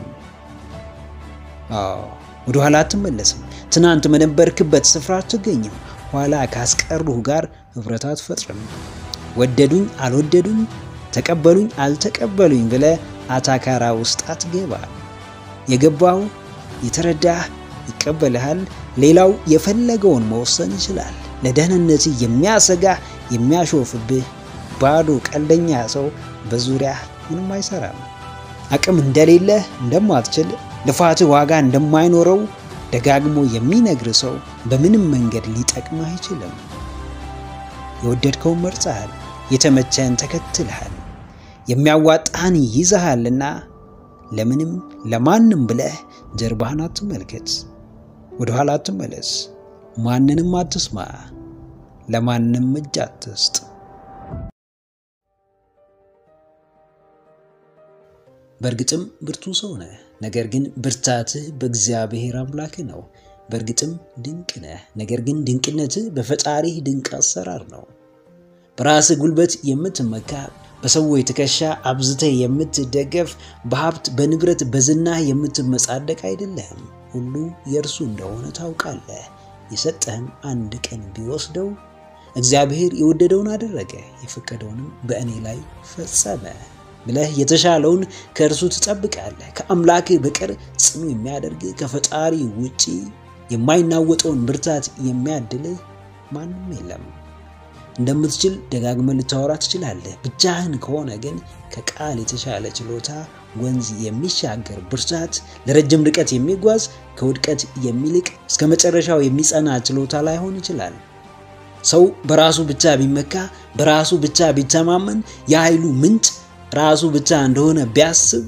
አዎ ወደ ኋላ አትመለስም። ትናንት በነበርክበት ስፍራ አትገኝም። ኋላ ካስቀሩህ ጋር ህብረት አትፈጥርም። ወደዱኝ አልወደዱኝ፣ ተቀበሉኝ አልተቀበሉኝ ብለህ አታካራ ውስጥ አትገባ። የገባው የተረዳህ ይቀበልሃል። ሌላው የፈለገውን መወሰን ይችላል። ለደህንነት የሚያሰጋህ የሚያሾፍብህ ባዶ ቀልደኛ ሰው በዙሪያ ምንም አይሰራም። አቅም እንደሌለህ እንደማትችል ልፋትህ ዋጋ እንደማይኖረው ደጋግሞ የሚነግር ሰው በምንም መንገድ ሊጠቅምህ አይችልም። የወደድከውን መርጸሃል፣ የተመቸህን ተከትልሃል፣ የሚያዋጣህን ይዘሃልና ለምንም ለማንም ብለህ ጀርባህን አትመልከት፣ ወደ ኋላ አትመለስ፣ ማንንም አትስማ፣ ለማንም እጅ አትስጥ። በእርግጥም ብርቱ ሰው ነህ። ነገር ግን ብርታትህ በእግዚአብሔር አምላክ ነው። በእርግጥም ድንቅ ነህ። ነገር ግን ድንቅነትህ በፈጣሪህ ድንቅ አሰራር ነው። በራስህ ጉልበት የምትመካ በሰዎች ትከሻ አብዝተህ የምትደገፍ በሀብት በንብረት በዝናህ የምትመጻደቅ አይደለህም። ሁሉ የእርሱ እንደሆነ ታውቃለህ። የሰጠህም አንድ ቀን ቢወስደው እግዚአብሔር የወደደውን አደረገ፣ የፈቀደውንም በእኔ ላይ ፈጸመ ብለህ የተሻለውን ከእርሱ ትጠብቃለህ። ከአምላክህ በቀር ጽኑ የሚያደርግ ከፈጣሪ ውጪ የማይናወጠውን ብርታት የሚያድልህ ማንም የለም። እንደምትችል ደጋግመህ ልታወራ ትችላለህ። ብቻህን ከሆነ ግን ከቃል የተሻለ ችሎታ፣ ወንዝ የሚሻገር ብርታት፣ ለረጅም ርቀት የሚጓዝ ከውድቀት የሚልቅ እስከ መጨረሻው የሚጸና ችሎታ ላይሆን ይችላል። ሰው በራሱ ብቻ ቢመካ፣ በራሱ ብቻ ቢተማመን፣ የኃይሉ ምንጭ ራሱ ብቻ እንደሆነ ቢያስብ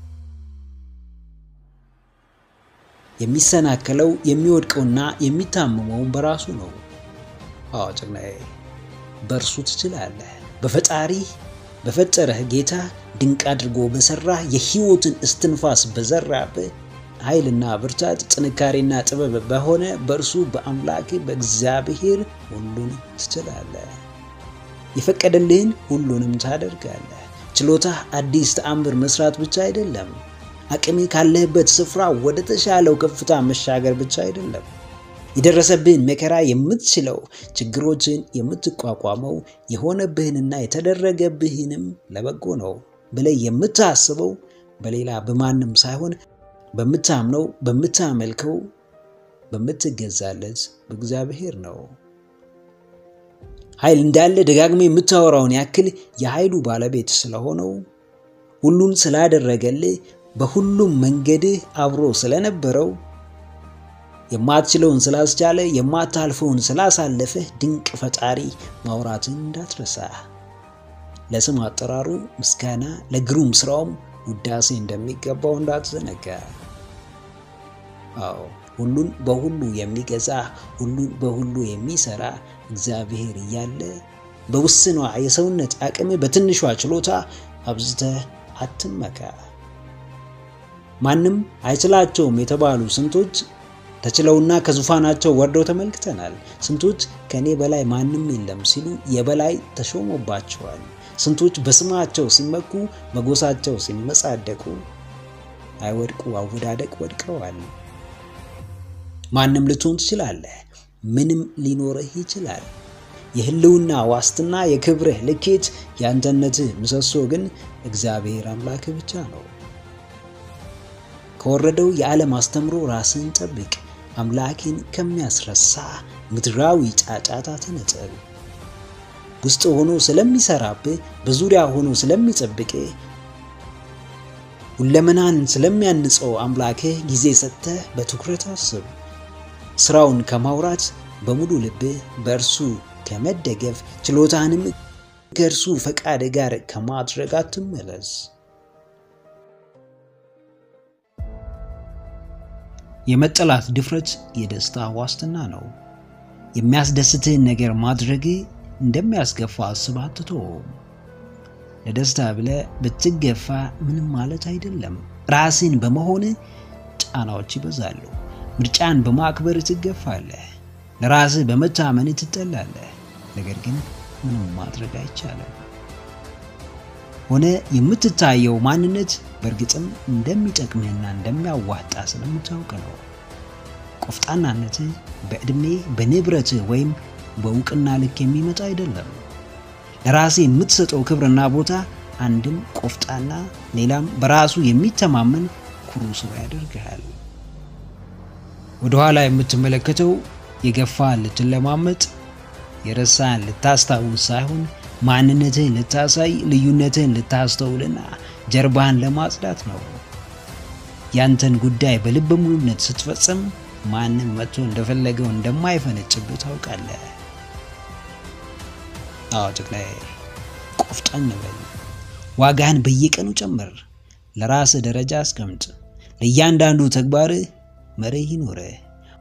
የሚሰናከለው የሚወድቀውና የሚታመመውን በራሱ ነው። አዎ ጀግናዬ፣ በእርሱ ትችላለህ። በፈጣሪህ በፈጠረህ ጌታ ድንቅ አድርጎ በሰራህ የሕይወትን እስትንፋስ በዘራብህ ኃይልና ብርታት ጥንካሬና ጥበብ በሆነ በእርሱ በአምላክ በእግዚአብሔር ሁሉን ትችላለህ። የፈቀደልህን ሁሉንም ታደርጋለህ። ችሎታህ አዲስ ተአምር መስራት ብቻ አይደለም። አቅሜ ካለህበት ስፍራ ወደ ተሻለው ከፍታ መሻገር ብቻ አይደለም። የደረሰብህን መከራ የምትችለው፣ ችግሮችን የምትቋቋመው፣ የሆነብህንና የተደረገብህንም ለበጎ ነው ብለህ የምታስበው በሌላ በማንም ሳይሆን በምታምነው፣ በምታመልከው፣ በምትገዛለት በእግዚአብሔር ነው። ኃይል እንዳለ ደጋግመ የምታወራውን ያክል የኃይሉ ባለቤት ስለሆነው ሁሉን ስላደረገልህ በሁሉም መንገድህ አብሮ ስለነበረው የማትችለውን ስላስቻለ የማታልፈውን ስላሳለፈህ ድንቅ ፈጣሪ ማውራትን እንዳትረሳ። ለስም አጠራሩ ምስጋና፣ ለግሩም ስራውም ውዳሴ እንደሚገባው እንዳትዘነጋ። አዎ ሁሉን በሁሉ የሚገዛ ሁሉን በሁሉ የሚሰራ እግዚአብሔር እያለ በውስኗ የሰውነት አቅም በትንሿ ችሎታ አብዝተህ አትመካ። ማንም አይችላቸውም የተባሉ ስንቶች ተችለውና ከዙፋናቸው ወርደው ተመልክተናል። ስንቶች ከእኔ በላይ ማንም የለም ሲሉ የበላይ ተሾሞባቸዋል። ስንቶች በስማቸው ሲመኩ በጎሳቸው ሲመጻደቁ አይወድቁ አወዳደቅ ወድቀዋል። ማንም ልትሆን ትችላለህ። ምንም ሊኖርህ ይችላል። የህልውና ዋስትና፣ የክብርህ ልኬት፣ የአንተነትህ ምሰሶ ግን እግዚአብሔር አምላክ ብቻ ነው። ከወረደው የዓለም አስተምሮ ራስን ጠብቅ። አምላክን ከሚያስረሳ ምድራዊ ጫጫታ ተነጠል። ውስጥ ሆኖ ስለሚሰራብህ፣ በዙሪያ ሆኖ ስለሚጠብቅህ፣ ሁለመናን ስለሚያንጸው አምላክህ ጊዜ ሰጥተህ በትኩረት አስብ። ስራውን ከማውራት በሙሉ ልብህ በእርሱ ከመደገፍ ችሎታንም ከእርሱ ፈቃድ ጋር ከማድረግ አትመለስ። የመጠላት ድፍረት የደስታ ዋስትና ነው። የሚያስደስትህን ነገር ማድረግ እንደሚያስገፋ አስብ አትተውም። ለደስታ ብለህ ብትገፋ ምንም ማለት አይደለም። ራስን በመሆን ጫናዎች ይበዛሉ። ምርጫን በማክበር ትገፋለህ። ለራስህ በመታመን ትጠላለህ። ነገር ግን ምንም ማድረግ አይቻልም። ሆነ የምትታየው ማንነት በእርግጥም እንደሚጠቅምህና እንደሚያዋጣ ስለምታውቅ ነው። ቆፍጣናነትህ በዕድሜ በንብረትህ ወይም በእውቅና ልክ የሚመጣ አይደለም። ለራስህ የምትሰጠው ክብርና ቦታ አንድም ቆፍጣና፣ ሌላም በራሱ የሚተማመን ኩሩ ሰው ያደርግሃል። ወደኋላ የምትመለከተው የገፋህን ልትለማመጥ የረሳህን ልታስታውስ ሳይሆን ማንነትህን ልታሳይ ልዩነትህን ልታስተውልና ጀርባህን ለማጽዳት ነው። ያንተን ጉዳይ በልበ ሙሉነት ስትፈጽም ማንም መጥቶ እንደፈለገው እንደማይፈነጭብህ ታውቃለህ። አዎ ጠቅላይ ቆፍጠን በል። ዋጋህን በየቀኑ ጨምር። ለራስህ ደረጃ አስቀምጥ። ለእያንዳንዱ ተግባርህ መርህ ይኖርህ።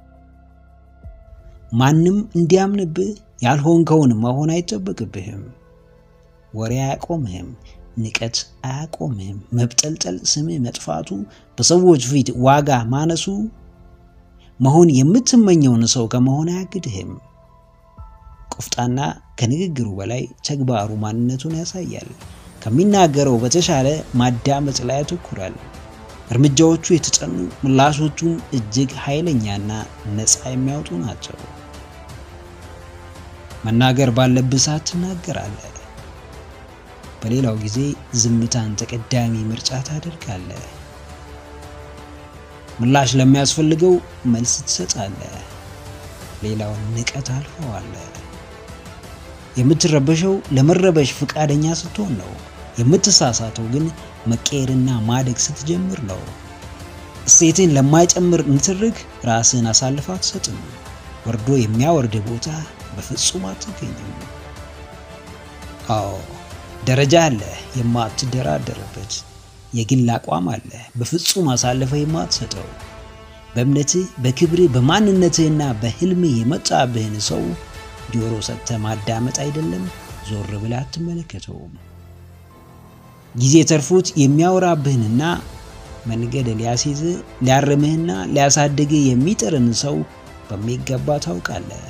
ማንም እንዲያምንብህ ያልሆንከውን መሆን አይጠበቅብህም። ወሬ አያቆምህም። ንቀት አያቆምህም። መብጠልጠል፣ ስምህ መጥፋቱ፣ በሰዎች ፊት ዋጋ ማነሱ መሆን የምትመኘውን ሰው ከመሆን አያግድህም። ቆፍጣና ከንግግሩ በላይ ተግባሩ ማንነቱን ያሳያል። ከሚናገረው በተሻለ ማዳመጥ ላይ ያተኩራል። እርምጃዎቹ የተጠኑ ምላሾቹም እጅግ ኃይለኛና ነፃ የሚያወጡ ናቸው። መናገር ባለብህ ሰዓት ትናገራለህ። በሌላው ጊዜ ዝምታን ተቀዳሚ ምርጫ ታደርጋለህ። ምላሽ ለሚያስፈልገው መልስ ትሰጣለህ። ሌላውን ንቀት አልፈዋለህ። የምትረበሸው ለመረበሽ ፈቃደኛ ስትሆን ነው። የምትሳሳተው ግን መቀየርና ማደግ ስትጀምር ነው። እሴትን ለማይጨምር ንትርክ ራስን አሳልፋ አትሰጥም። ወርዶ የሚያወርድ ቦታ በፍጹም አትገኝም። አዎ ደረጃ አለ የማትደራደርበት። የግል አቋም አለ በፍጹም አሳልፈ የማትሰጠው። በእምነትህ፣ በክብርህ፣ በማንነትህና በህልምህ የመጣብህን ሰው ጆሮ ሰጥተህ ማዳመጥ አይደለም ዞር ብለህ አትመለከተውም። ጊዜ ተርፎት የሚያወራብህንና መንገድ ሊያስይዝህ ሊያርምህና ሊያሳድግህ የሚጥርን ሰው በሚገባ ታውቃለህ።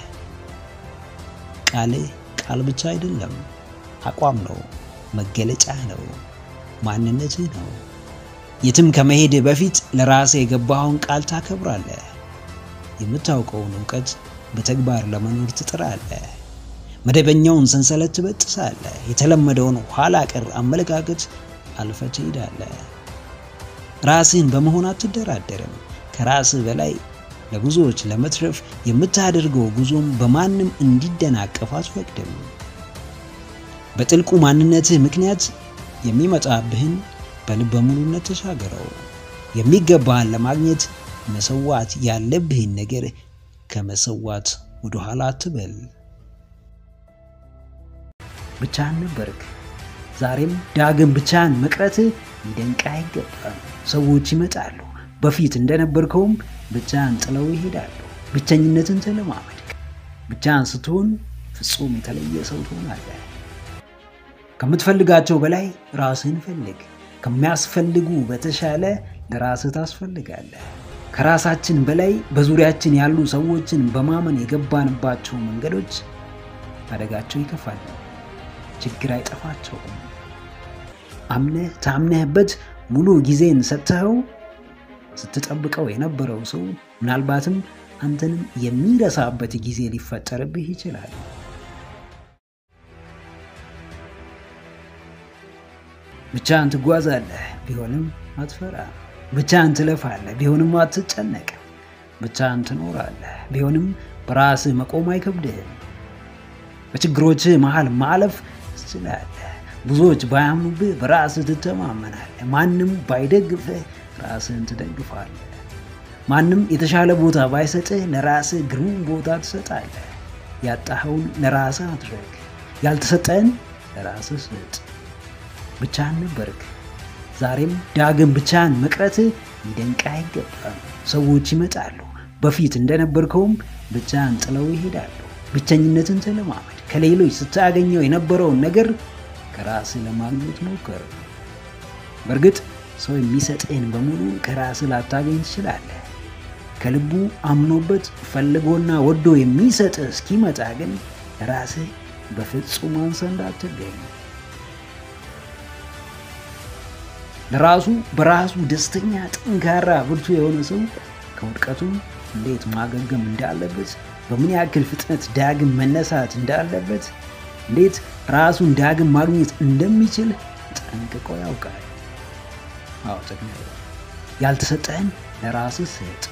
ቃልህ ቃል ብቻ አይደለም፣ አቋም ነው፣ መገለጫህ ነው፣ ማንነትህ ነው። የትም ከመሄድህ በፊት ለራስህ የገባኸውን ቃል ታከብራለህ። የምታውቀውን እውቀት በተግባር ለመኖር ትጥራለህ። መደበኛውን ሰንሰለት ትበጥሳለህ። የተለመደውን ኋላ ቀር አመለካከት አልፈህ ትሄዳለህ። ራስህን በመሆን አትደራደርም። ከራስህ በላይ ለብዙዎች ለመትረፍ የምታደርገው ጉዞም በማንም እንዲደናቀፍ አትፈቅድም። በጥልቁ ማንነትህ ምክንያት የሚመጣብህን በልበ ሙሉነት ተሻገረው። የሚገባህን ለማግኘት መሰዋት ያለብህን ነገር ከመሰዋት ወደ ኋላ አትበል። ብቻህን ነበርክ። ዛሬም ዳግም ብቻህን መቅረትህ ሊደንቅህ አይገባም። ሰዎች ይመጣሉ፣ በፊት እንደነበርከውም ብቻህን ጥለው ይሄዳሉ። ብቸኝነትን ተለማመድ። ብቻህን ስትሆን ፍጹም የተለየ ሰው ትሆናለህ። ከምትፈልጋቸው በላይ ራስህን ፈልግ። ከሚያስፈልጉ በተሻለ ለራስህ ታስፈልጋለህ። ከራሳችን በላይ በዙሪያችን ያሉ ሰዎችን በማመን የገባንባቸው መንገዶች አደጋቸው ይከፋል። ችግር አይጠፋቸውም። አምነህ ታምነህበት ሙሉ ጊዜን ሰጥተኸው ስትጠብቀው የነበረው ሰው ምናልባትም አንተንም የሚረሳበት ጊዜ ሊፈጠርብህ ይችላል። ብቻህን ትጓዛለህ፣ ቢሆንም አትፈራም። ብቻህን ትለፋለህ፣ ቢሆንም አትጨነቅም። ብቻህን ትኖራለህ፣ ቢሆንም በራስህ መቆም አይከብድህም። በችግሮችህ መሃል ማለፍ ትችላለህ። ብዙዎች ባያምኑብህ በራስህ ትተማመናለህ። ማንም ባይደግፍህ ራስህን ትደግፋለህ። ማንም የተሻለ ቦታ ባይሰጥህ ለራስህ ግሩም ቦታ ትሰጣለህ። ያጣኸውን ለራስህ አድረግ፣ ያልተሰጠህን ለራስህ ስጥ። ብቻህን ነበርክ። ዛሬም ዳግም ብቻህን መቅረትህ ሊደንቅህ አይገባም። ሰዎች ይመጣሉ፣ በፊት እንደነበርከውም ብቻህን ጥለው ይሄዳሉ። ብቸኝነትን ተለማመድ። ከሌሎች ስታገኘው የነበረውን ነገር ከራስህ ለማግኘት ሞክር። በእርግጥ ሰው የሚሰጥህን በሙሉ ከራስህ ላታገኝ ትችላለህ። ከልቡ አምኖበት ፈልጎና ወዶ የሚሰጥህ እስኪመጣ ግን ራስህ በፍጹም አንሰህ እንዳትገኝ። ለራሱ በራሱ ደስተኛ፣ ጠንካራ፣ ብርቱ የሆነ ሰው ከውድቀቱ እንዴት ማገገም እንዳለበት፣ በምን ያክል ፍጥነት ዳግም መነሳት እንዳለበት፣ እንዴት ራሱን ዳግም ማግኘት እንደሚችል ጠንቅቆ ያውቃል። አዎ ያልተሰጠህን ለራስህ ስጥ።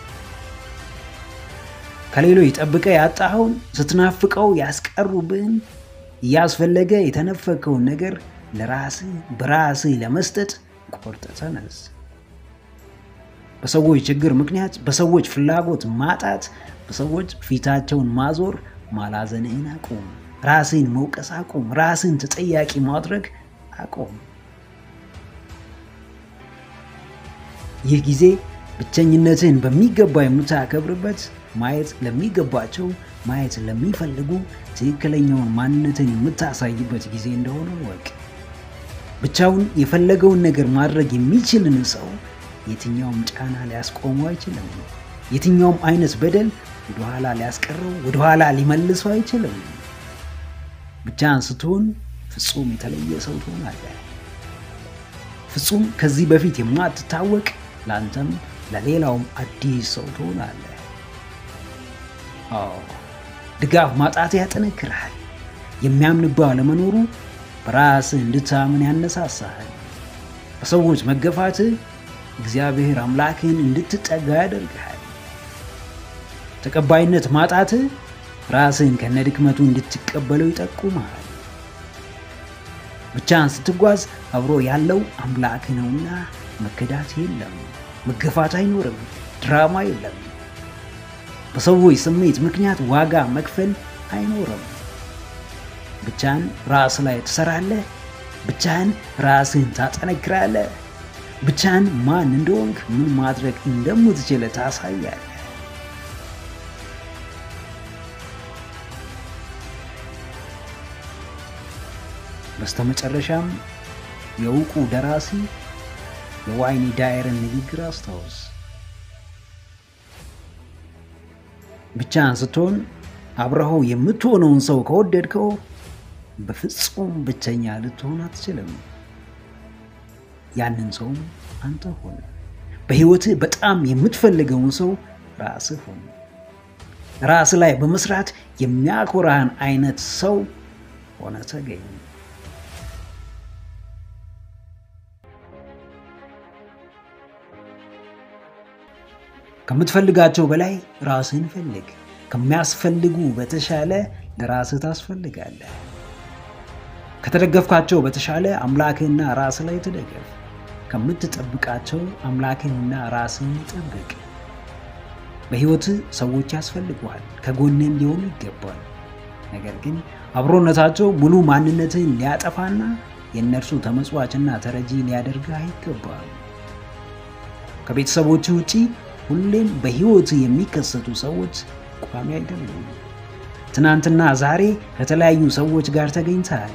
ከሌሎች ጠብቀህ ያጣኸውን ስትናፍቀው ያስቀሩብህን እያስፈለገ የተነፈከውን ነገር ለራስህ በራስህ ለመስጠት ቆርጠህ ተነስ። በሰዎች ችግር ምክንያት፣ በሰዎች ፍላጎት ማጣት፣ በሰዎች ፊታቸውን ማዞር ማላዘንህን አቁም። ራስህን መውቀስ አቁም። ራስህን ተጠያቂ ማድረግ አቁም። ይህ ጊዜ ብቸኝነትህን በሚገባ የምታከብርበት ማየት ለሚገባቸው ማየት ለሚፈልጉ ትክክለኛውን ማንነትን የምታሳይበት ጊዜ እንደሆነ ወቅ ብቻውን የፈለገውን ነገር ማድረግ የሚችልን ሰው የትኛውም ጫና ሊያስቆመው አይችልም። የትኛውም አይነት በደል ወደኋላ ሊያስቀረው ወደኋላ ሊመልሰው አይችልም። ብቻህን ስትሆን ፍጹም የተለየ ሰው ትሆናለህ። ፍጹም ከዚህ በፊት የማትታወቅ ለአንተም ለሌላውም አዲስ ሰው ትሆናለህ። አዎ ድጋፍ ማጣት ያጠነክርሃል። የሚያምንብህ አለመኖሩ በራስህ እንድታምን ያነሳሳሃል። በሰዎች መገፋትህ እግዚአብሔር አምላክህን እንድትጠጋ ያደርግሃል። ተቀባይነት ማጣትህ ራስህን ከነድክመቱ እንድትቀበለው ይጠቁመሃል። ብቻህን ስትጓዝ አብሮ ያለው አምላክ ነውና መከዳት የለም፣ መገፋት አይኖርም፣ ድራማ የለም። በሰዎች ስሜት ምክንያት ዋጋ መክፈል አይኖርም። ብቻህን ራስ ላይ ትሰራለህ። ብቻህን ራስህን ታጠነክራለህ። ብቻህን ማን እንደሆንክ ምን ማድረግ እንደምትችል ታሳያለህ። በስተመጨረሻም የእውቁ ደራሲ የዋይኒ ዳየርን ንግግር አስታውስ። ብቻህን ስትሆን አብረኸው የምትሆነውን ሰው ከወደድከው በፍጹም ብቸኛ ልትሆን አትችልም። ያንን ሰውም አንተ ሆን። በሕይወትህ በጣም የምትፈልገውን ሰው ራስህ ሆን። ራስ ላይ በመስራት የሚያኮራህን አይነት ሰው ሆነ ተገኝ። ከምትፈልጋቸው በላይ ራስህን ፈልግ። ከሚያስፈልጉ በተሻለ ለራስህ ታስፈልጋለህ። ከተደገፍካቸው በተሻለ አምላክህና ራስህ ላይ ተደገፍ። ከምትጠብቃቸው አምላክህንና ራስህን ጠብቅ። በሕይወትህ ሰዎች ያስፈልጉሃል፣ ከጎንህም ሊሆኑ ይገባል። ነገር ግን አብሮነታቸው ሙሉ ማንነትህን ሊያጠፋና የእነርሱ ተመጽዋችና ተረጂ ሊያደርግህ አይገባም። ከቤተሰቦችህ ውጪ ሁሌም በሕይወትህ የሚከሰቱ ሰዎች ቋሚ አይደሉም። ትናንትና ዛሬ ከተለያዩ ሰዎች ጋር ተገኝተሃል።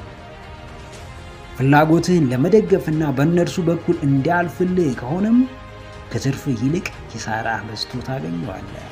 ፍላጎትህን ለመደገፍና በእነርሱ በኩል እንዲያልፍልህ ከሆነም ከትርፍህ ይልቅ ኪሳራ በዝቶ ታገኘዋለህ።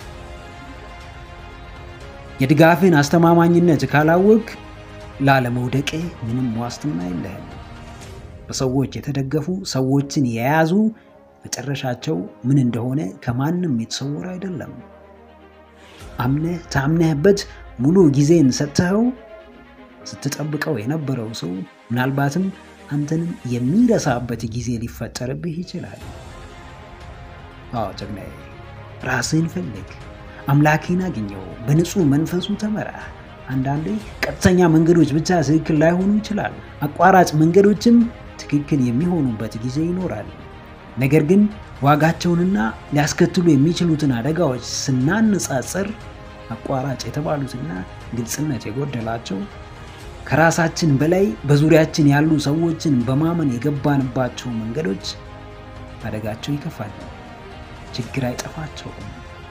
የድጋፍህን አስተማማኝነት ካላወቅ ላለመውደቅህ ምንም ዋስትና የለህም። በሰዎች የተደገፉ ሰዎችን የያዙ መጨረሻቸው ምን እንደሆነ ከማንም የተሰወረ አይደለም። አምነህ ታምነህበት ሙሉ ጊዜን ሰጥተኸው ስትጠብቀው የነበረው ሰው ምናልባትም አንተንም የሚረሳበት ጊዜ ሊፈጠርብህ ይችላል። አዎ ጀግናዬ፣ ራስህን ፈልግ፣ አምላክህን አግኘው፣ በንጹህ መንፈሱ ተመራ። አንዳንዴ ቀጥተኛ መንገዶች ብቻ ትክክል ላይሆኑ ይችላሉ። አቋራጭ መንገዶችም ትክክል የሚሆኑበት ጊዜ ይኖራል። ነገር ግን ዋጋቸውንና ሊያስከትሉ የሚችሉትን አደጋዎች ስናነጻጽር አቋራጭ የተባሉትና ግልጽነት የጎደላቸው ከራሳችን በላይ በዙሪያችን ያሉ ሰዎችን በማመን የገባንባቸው መንገዶች አደጋቸው ይከፋል። ችግር አይጠፋቸውም።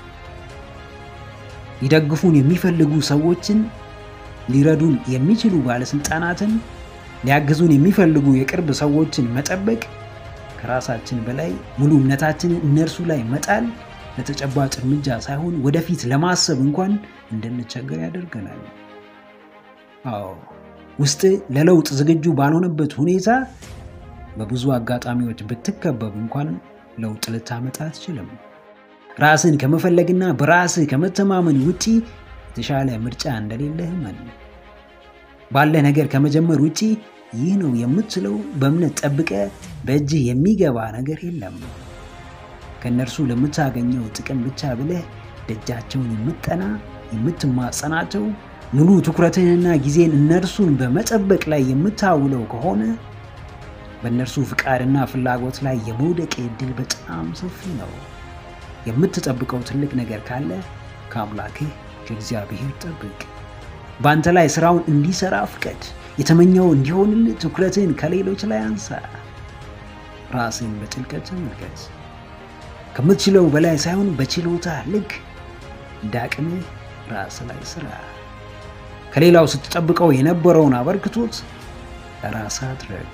ሊደግፉን የሚፈልጉ ሰዎችን፣ ሊረዱን የሚችሉ ባለስልጣናትን፣ ሊያግዙን የሚፈልጉ የቅርብ ሰዎችን መጠበቅ ከራሳችን በላይ ሙሉ እምነታችንን እነርሱ ላይ መጣል ለተጨባጭ እርምጃ ሳይሆን ወደፊት ለማሰብ እንኳን እንድንቸገር ያደርገናል። አዎ ውስጥ ለለውጥ ዝግጁ ባልሆነበት ሁኔታ በብዙ አጋጣሚዎች ብትከበብ እንኳን ለውጥ ልታመጣ አትችልም። ራስን ከመፈለግና በራስህ ከመተማመን ውጪ የተሻለ ምርጫ እንደሌለህ እመን። ባለ ነገር ከመጀመር ውጪ ይህ ነው የምትለው በእምነት ጠብቀ በእጅህ የሚገባ ነገር የለም። ከእነርሱ ለምታገኘው ጥቅም ብቻ ብለህ ደጃቸውን የምጠና የምትማጸናቸው ሙሉ ትኩረትህንና ጊዜን እነርሱን በመጠበቅ ላይ የምታውለው ከሆነ በእነርሱ ፍቃድና ፍላጎት ላይ የመውደቅ ዕድል በጣም ሰፊ ነው። የምትጠብቀው ትልቅ ነገር ካለ ከአምላክህ ከእግዚአብሔር ጠብቅ። በአንተ ላይ ስራውን እንዲሰራ ፍቀድ። የተመኘው እንዲሆንልህ ትኩረትህን ከሌሎች ላይ አንሳ። ራስህን በጥልቀት ተመልከት። ከምትችለው በላይ ሳይሆን በችሎታ ልክ እንደ አቅምህ ራስ ላይ ስራ። ከሌላው ስትጠብቀው የነበረውን አበርክቶት ለራስህ አድረግ።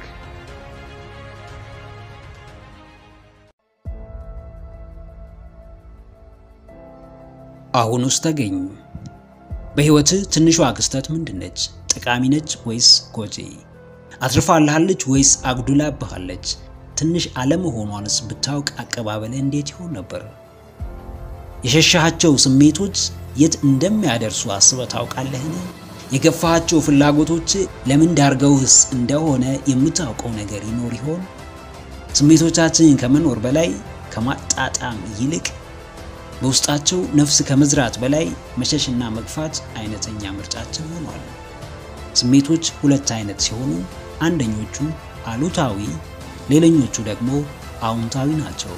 አሁን ውስጥ ተገኝ። በህይወትህ ትንሿ ክስተት ምንድነች? ጠቃሚ ነች ወይስ ጎጂ? አትርፋልሃለች ወይስ አጉድላብሃለች? ትንሽ አለመሆኗንስ ብታውቅ አቀባበልህ እንዴት ይሆን ነበር? የሸሻሃቸው ስሜቶች የት እንደሚያደርሱ አስበህ ታውቃለህን? የገፋሃቸው ፍላጎቶች ለምን ዳርገውህስ እንደሆነ የምታውቀው ነገር ይኖር ይሆን? ስሜቶቻችንን ከመኖር በላይ ከማጣጣም ይልቅ በውስጣቸው ነፍስ ከመዝራት በላይ መሸሽና መግፋት አይነተኛ ምርጫችን ሆኗል። ስሜቶች ሁለት አይነት ሲሆኑ አንደኞቹ አሉታዊ፣ ሌላኞቹ ደግሞ አዎንታዊ ናቸው።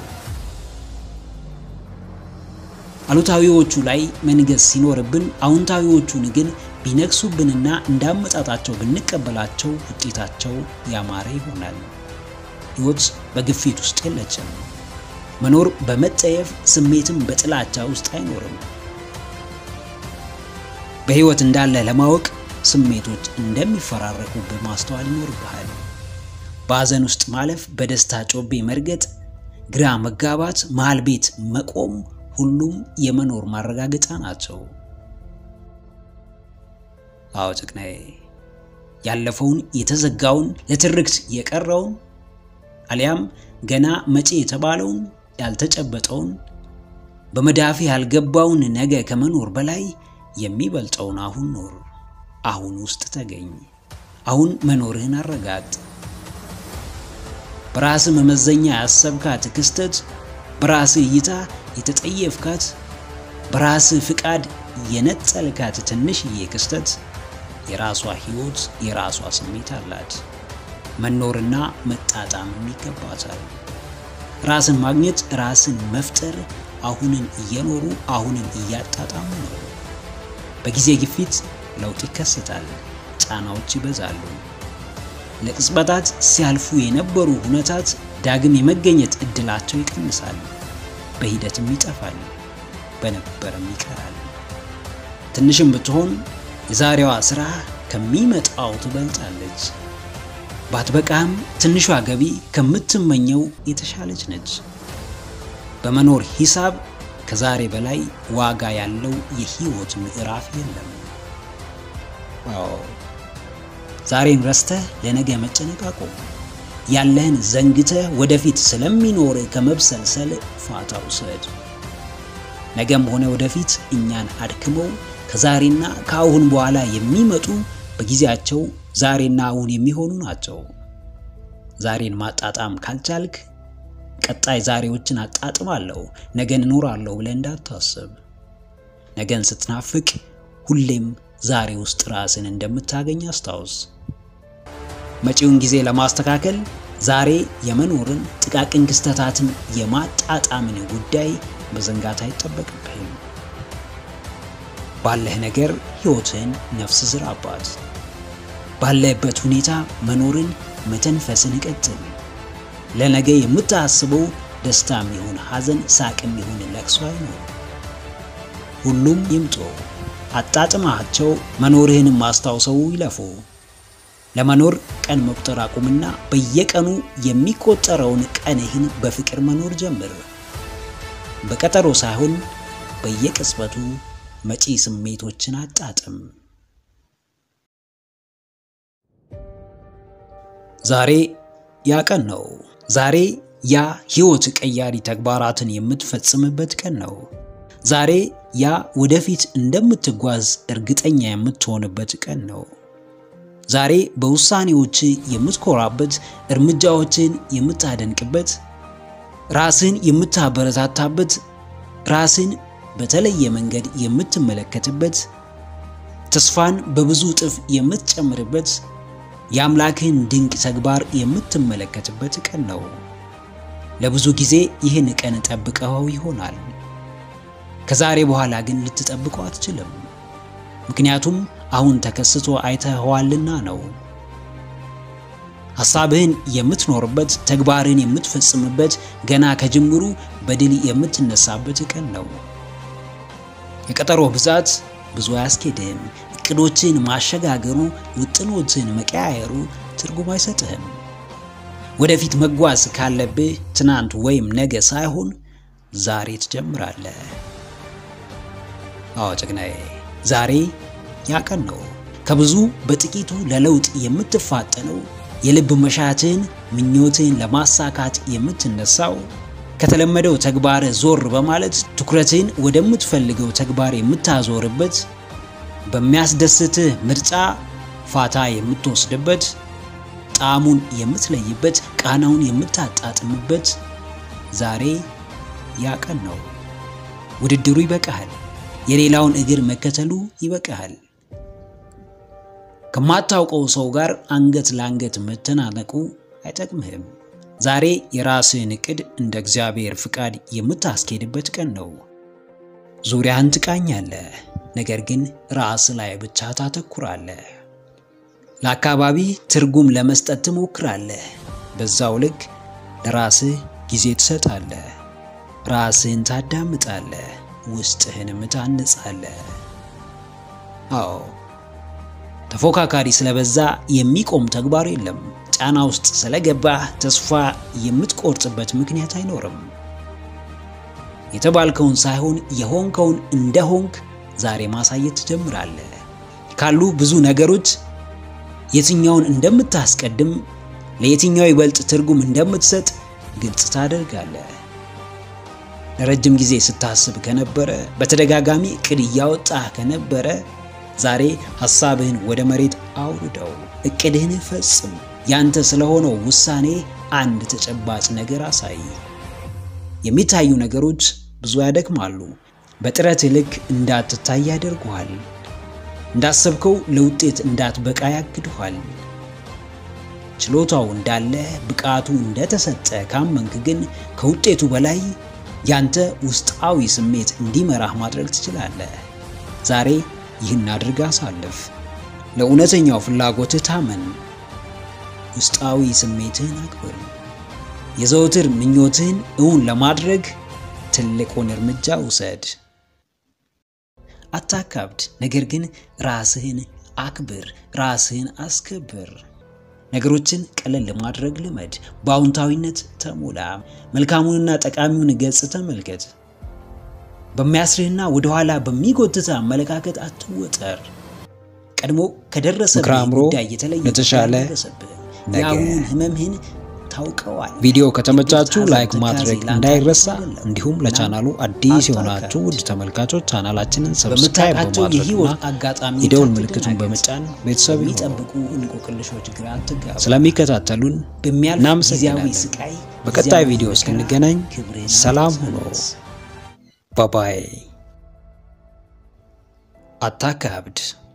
አሉታዊዎቹ ላይ መንገስ ሲኖርብን፣ አዎንታዊዎቹን ግን ቢነግሱብንና እንዳመጣጣቸው ብንቀበላቸው ውጤታቸው ያማረ ይሆናል። ሕይወት በግፊት ውስጥ የለችም። መኖር በመጠየፍ ስሜትም በጥላቻ ውስጥ አይኖርም። በሕይወት እንዳለ ለማወቅ ስሜቶች እንደሚፈራረቁብህ ማስተዋል ይኖርብሃል። በሐዘን ውስጥ ማለፍ፣ በደስታ ጮቤ መርገጥ፣ ግራ መጋባት፣ መሃል ቤት መቆም ሁሉም የመኖር ማረጋገጫ ናቸው። አዎ ጭቅናዬ፣ ያለፈውን የተዘጋውን ለትርክት የቀረውን አሊያም ገና መጪ የተባለውን ያልተጨበጠውን በመዳፊ ያልገባውን ነገ ከመኖር በላይ የሚበልጠውን አሁን ኖር። አሁን ውስጥ ተገኝ። አሁን መኖርህን አረጋግጥ። በራስህ መመዘኛ ያሰብካት ክስተት፣ በራስህ እይታ የተጠየፍካት፣ በራስህ ፍቃድ የነጠልካት ትንሽዬ ክስተት የራሷ ሕይወት፣ የራሷ ስሜት አላት። መኖርና መጣጣምም ይገባታል። ራስን ማግኘት፣ ራስን መፍጠር አሁንን እየኖሩ አሁንን እያጣጣሙ ነው። በጊዜ ግፊት ለውጥ ይከሰታል፣ ጫናዎች ይበዛሉ። ለቅጽበታት ሲያልፉ የነበሩ ሁነታት ዳግም የመገኘት እድላቸው ይቀንሳል፣ በሂደትም ይጠፋል፣ በነበረም ይቀራል። ትንሽም ብትሆን የዛሬዋ ስራ ከሚመጣው ትበልጣለች። ባትበቃም ትንሿ ገቢ ከምትመኘው የተሻለች ነች። በመኖር ሂሳብ ከዛሬ በላይ ዋጋ ያለው የህይወት ምዕራፍ የለም። አዎ ዛሬን ረስተህ ለነገ መጨነቅ አቁም። ያለህን ዘንግተህ ወደፊት ስለሚኖር ከመብሰልሰል ፋታ ውሰድ። ነገም ሆነ ወደፊት እኛን አድክመው ከዛሬና ከአሁን በኋላ የሚመጡ በጊዜያቸው ዛሬና አሁን የሚሆኑ ናቸው። ዛሬን ማጣጣም ካልቻልክ ቀጣይ ዛሬዎችን አጣጥማለሁ፣ ነገን እኖራለሁ ብለህ እንዳታስብ። ነገን ስትናፍቅ ሁሌም ዛሬ ውስጥ ራስን እንደምታገኝ አስታውስ። መጪውን ጊዜ ለማስተካከል ዛሬ የመኖርን ጥቃቅን ክስተታትን የማጣጣምን ጉዳይ መዘንጋት አይጠበቅብህም። ባለህ ነገር ሕይወትን ነፍስ ዝራባት። ባለህበት ሁኔታ መኖርን መተንፈስን ቀጥል። ለነገ የምታስበው ደስታም ይሁን ሐዘን፣ ሳቅም ይሁን ለቅሶ አይኖር። ሁሉም ይምጡ፣ አጣጥማቸው፣ መኖርህንም ማስታውሰው ይለፉ። ለመኖር ቀን መቁጠር አቁምና በየቀኑ የሚቆጠረውን ቀንህን በፍቅር መኖር ጀምር። በቀጠሮ ሳይሆን በየቅጽበቱ መጪ ስሜቶችን አጣጥም። ዛሬ ያ ቀን ነው። ዛሬ ያ ሕይወት ቀያሪ ተግባራትን የምትፈጽምበት ቀን ነው። ዛሬ ያ ወደፊት እንደምትጓዝ እርግጠኛ የምትሆንበት ቀን ነው። ዛሬ በውሳኔዎች የምትኮራበት፣ እርምጃዎችን የምታደንቅበት፣ ራስን የምታበረታታበት፣ ራስን በተለየ መንገድ የምትመለከትበት፣ ተስፋን በብዙ እጥፍ የምትጨምርበት፣ የአምላክህን ድንቅ ተግባር የምትመለከትበት ቀን ነው። ለብዙ ጊዜ ይህን ቀን ጠብቀኸው ይሆናል። ከዛሬ በኋላ ግን ልትጠብቀው አትችልም። ምክንያቱም አሁን ተከስቶ አይተኸዋልና ነው። ሐሳብህን የምትኖርበት፣ ተግባርህን የምትፈጽምበት፣ ገና ከጅምሩ በድል የምትነሳበት ቀን ነው። የቀጠሮ ብዛት ብዙ አያስኬድህም። እቅዶችን ማሸጋገሩ፣ ውጥኖችን መቀያየሩ ትርጉም አይሰጥህም። ወደፊት መጓዝ ካለብህ ትናንት ወይም ነገ ሳይሆን ዛሬ ትጀምራለህ። አዎ ጀግናዬ፣ ዛሬ ያ ቀን ነው። ከብዙ በጥቂቱ ለለውጥ የምትፋጠነው የልብ መሻትህን ምኞትህን ለማሳካት የምትነሳው ከተለመደው ተግባር ዞር በማለት ትኩረትህን ወደምትፈልገው ተግባር የምታዞርበት በሚያስደስትህ ምርጫ ፋታ የምትወስድበት ጣዕሙን የምትለይበት ቃናውን የምታጣጥምበት ዛሬ ያ ቀን ነው። ውድድሩ ይበቃሃል። የሌላውን እግር መከተሉ ይበቃሃል። ከማታውቀው ሰው ጋር አንገት ለአንገት መተናነቁ አይጠቅምህም። ዛሬ የራስህን እቅድ እንደ እግዚአብሔር ፍቃድ የምታስኬድበት ቀን ነው። ዙሪያህን ትቃኛለህ፣ ነገር ግን ራስ ላይ ብቻ ታተኩራለህ። ለአካባቢ ትርጉም ለመስጠት ትሞክራለህ። በዛው ልክ ለራስህ ጊዜ ትሰጣለህ። ራስህን ታዳምጣለህ፣ ውስጥህንም ታንጻለህ። አዎ ተፎካካሪ ስለበዛ የሚቆም ተግባር የለም። ጫና ውስጥ ስለገባህ ተስፋ የምትቆርጥበት ምክንያት አይኖርም። የተባልከውን ሳይሆን የሆንከውን እንደሆንክ ዛሬ ማሳየት ትጀምራለህ። ካሉ ብዙ ነገሮች የትኛውን እንደምታስቀድም፣ ለየትኛው ይበልጥ ትርጉም እንደምትሰጥ ግልጽ ታደርጋለህ። ለረጅም ጊዜ ስታስብ ከነበረ፣ በተደጋጋሚ እቅድ እያወጣህ ከነበረ ዛሬ ሐሳብህን ወደ መሬት አውርደው፣ እቅድህን ፈጽም። ያንተ ስለሆነው ውሳኔ አንድ ተጨባጭ ነገር አሳይ። የሚታዩ ነገሮች ብዙ ያደክማሉ። በጥረት ልክ እንዳትታይ ያደርጉሃል። እንዳሰብከው ለውጤት እንዳትበቃ ያግዱሃል። ችሎታው እንዳለ ብቃቱ እንደተሰጠ ካመንክ ግን ከውጤቱ በላይ ያንተ ውስጣዊ ስሜት እንዲመራህ ማድረግ ትችላለህ። ዛሬ ይህን አድርግ አሳልፍ። ለእውነተኛው ፍላጎትህ ታመን። ውስጣዊ ስሜትህን አክብር። የዘውትር ምኞትህን እውን ለማድረግ ትልቁን እርምጃ ውሰድ። አታካብድ፣ ነገር ግን ራስህን አክብር፣ ራስህን አስከብር። ነገሮችን ቀለል ለማድረግ ልመድ። በአዎንታዊነት ተሞላ። መልካሙንና ጠቃሚውን ገጽ ተመልከት። በሚያስርህና ወደኋላ በሚጎትተ አመለካከት አትወጠር። ቀድሞ ከደረሰብህ ጉዳይ የተለየ ለተሻለ ደረሰብህ። የአሁኑን ህመምህን ታውቀዋል። ቪዲዮ ከተመቻችሁ ላይክ ማድረግ እንዳይረሳ፣ እንዲሁም ለቻናሉ አዲስ የሆናችሁ ውድ ተመልካቾች ቻናላችንን ሰብስክራይብ በምታውቃቸው በማድረግና የህይወት አጋጣሚ የደውል ምልክቱን በመጫን ቤተሰብ ይሁኑ። የሚጠብቁ እንቆቅልሾች ግራ አትጋቡ። ስለሚከታተሉን በሚያልፍ ጊዜያዊ እናመሰግናለን። ስቃይ በቀጣይ ጊዜያዊ ቪዲዮ መከራ እስክንገናኝ ክብርን ሰላም ሁኑ። አትመልስ። ባባይ አታካብድ።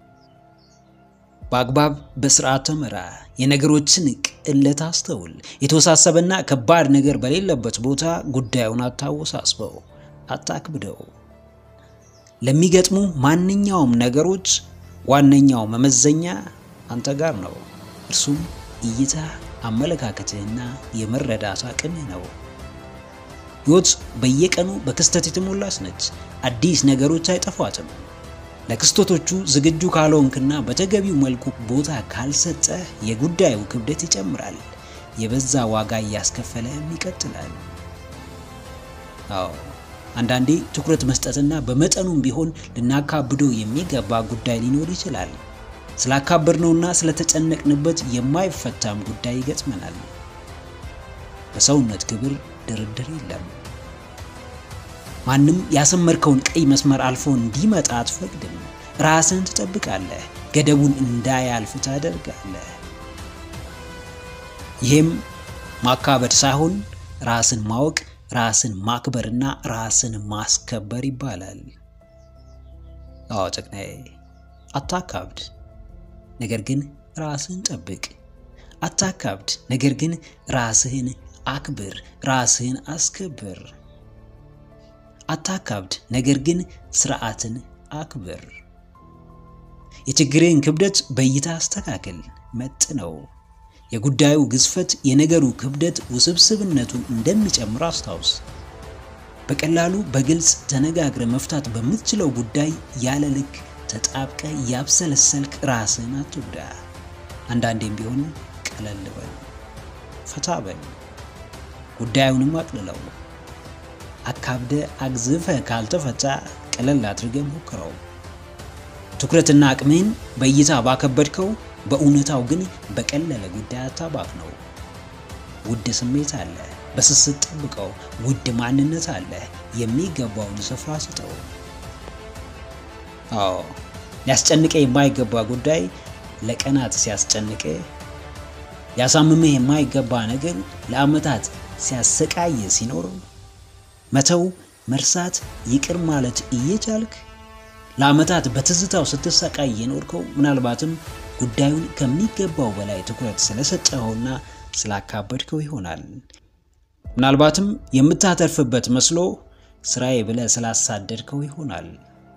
በአግባብ በስርዓት ምራ። የነገሮችን ቅለት አስተውል። የተወሳሰበና ከባድ ነገር በሌለበት ቦታ ጉዳዩን አታወሳስበው፣ አታክብደው። ለሚገጥሙ ማንኛውም ነገሮች ዋነኛው መመዘኛ አንተ ጋር ነው። እርሱም እይታ፣ አመለካከትህና የመረዳት አቅምህ ነው። ሕይወት በየቀኑ በክስተት የተሞላች ነች። አዲስ ነገሮች አይጠፏትም። ለክስተቶቹ ዝግጁ ካልሆንክና በተገቢው መልኩ ቦታ ካልሰጠህ የጉዳዩ ክብደት ይጨምራል፣ የበዛ ዋጋ እያስከፈለህም ይቀጥላል። አዎ አንዳንዴ ትኩረት መስጠትና በመጠኑም ቢሆን ልናካብደው የሚገባ ጉዳይ ሊኖር ይችላል። ስላካበድነውና ስለተጨነቅንበት የማይፈታም ጉዳይ ይገጥመናል። በሰውነት ክብር ድርድር የለም። ማንም ያሰመርከውን ቀይ መስመር አልፎ እንዲመጣ አትፈቅድም። ራስን ትጠብቃለህ፣ ገደቡን እንዳያልፍ ታደርጋለህ። ይህም ማካበድ ሳይሆን ራስን ማወቅ፣ ራስን ማክበርና ራስን ማስከበር ይባላል። አዎ ጨቅናዬ፣ አታካብድ፣ ነገር ግን ራስህን ጠብቅ። አታካብድ፣ ነገር ግን ራስህን አክብር፣ ራስህን አስከብር። አታካብድ፣ ነገር ግን ስርዓትን አክብር። የችግርህን ክብደት በእይታ አስተካክል፣ መጥነው። የጉዳዩ ግዝፈት የነገሩ ክብደት ውስብስብነቱን እንደሚጨምር አስታውስ። በቀላሉ በግልጽ ተነጋግረ መፍታት በምትችለው ጉዳይ ያለ ልክ ተጣብቀ ያብሰለሰልክ ራስህን አትጉዳ። አንዳንዴም ቢሆን ቀለል በል፣ ፈታ በል፣ ጉዳዩንም አቅልለው። አካብደ አግዝፈ ካልተፈታ ቀለል አድርገ ሞክረው። ትኩረትና አቅምህን በእይታ ባከበድከው፣ በእውነታው ግን በቀለለ ጉዳይ አታባክ ነው። ውድ ስሜት አለ፣ በስስት ጠብቀው። ውድ ማንነት አለ፣ የሚገባውን ስፍራ ስጠው። አዎ ሊያስጨንቀ የማይገባ ጉዳይ ለቀናት ሲያስጨንቅ፣ ሊያሳምምህ የማይገባ ነገር ለዓመታት ሲያሰቃየ ሲኖር መተው፣ መርሳት፣ ይቅር ማለት እየቻልክ ለዓመታት በትዝታው ስትሰቃይ የኖርከው ምናልባትም ጉዳዩን ከሚገባው በላይ ትኩረት ስለሰጠኸውና ስላካበድከው ይሆናል። ምናልባትም የምታተርፍበት መስሎ ስራዬ ብለህ ስላሳደድከው ይሆናል።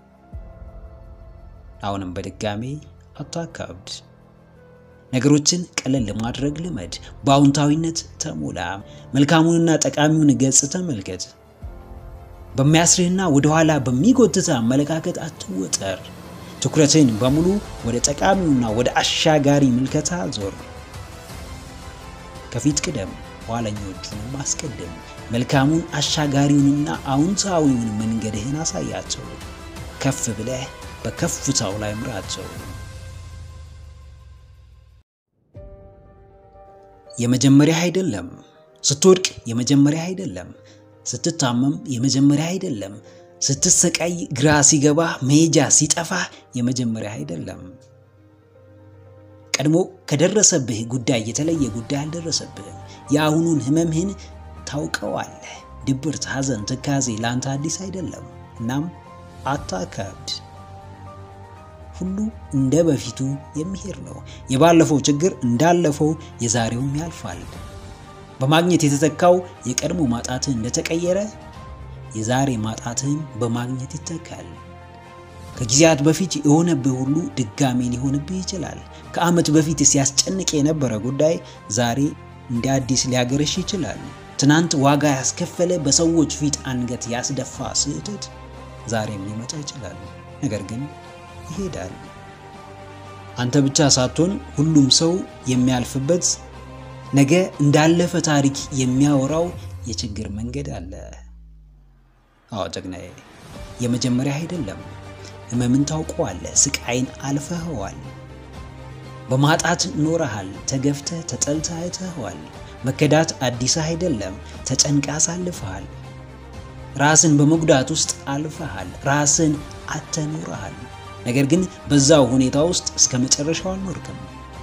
አሁንም በድጋሜ አታካብድ። ነገሮችን ቀለል ለማድረግ ልመድ። በአዎንታዊነት ተሞላ። መልካሙንና ጠቃሚውን ገጽ ተመልከት። በሚያስርህና ወደኋላ በሚጎትተ አመለካከት አትወጠር። ትኩረትን በሙሉ ወደ ጠቃሚውና ወደ አሻጋሪ ምልከታ ዞር። ከፊት ቅደም፣ ኋለኞቹንም አስቀድም። መልካሙን አሻጋሪውንና አዎንታዊውን መንገድህን አሳያቸው። ከፍ ብለህ በከፍታው ላይ ምራቸው። የመጀመሪያ አይደለም። ስትወድቅ የመጀመሪያ አይደለም። ስትታመም የመጀመሪያ አይደለም። ስትሰቃይ ግራ ሲገባ መሄጃ ሲጠፋ የመጀመሪያ አይደለም። ቀድሞ ከደረሰብህ ጉዳይ የተለየ ጉዳይ አልደረሰብህም። የአሁኑን ህመምህን ታውቀዋለህ። ድብርት፣ ሐዘን፣ ትካዜ ለአንተ አዲስ አይደለም። እናም አታካብድ። ሁሉ እንደ በፊቱ የሚሄድ ነው። የባለፈው ችግር እንዳለፈው የዛሬውም ያልፋል። በማግኘት የተተካው የቀድሞ ማጣትህ እንደተቀየረ የዛሬ ማጣትህም በማግኘት ይተካል። ከጊዜያት በፊት የሆነብህ ሁሉ ድጋሜ ሊሆንብህ ይችላል። ከዓመት በፊት ሲያስጨንቅ የነበረ ጉዳይ ዛሬ እንደ አዲስ ሊያገረሽ ይችላል። ትናንት ዋጋ ያስከፈለ በሰዎች ፊት አንገት ያስደፋ ስህተት ዛሬም ሊመጣ ይችላል። ነገር ግን ይሄዳል። አንተ ብቻ ሳትሆን ሁሉም ሰው የሚያልፍበት ነገ እንዳለፈ ታሪክ የሚያወራው የችግር መንገድ አለ። አዎ ጀግናዬ፣ የመጀመሪያ አይደለም። ህመምን ታውቀዋለህ። ስቃይን አልፈኸዋል። በማጣት ኖረሃል። ተገፍተህ ተጠልተህ አይተኸዋል። መከዳት አዲስ አይደለም። ተጨንቃ አሳልፈሃል። ራስን በመጉዳት ውስጥ አልፈሃል። ራስን አተኑረሃል። ነገር ግን በዛው ሁኔታ ውስጥ እስከ መጨረሻው አልኖርክም።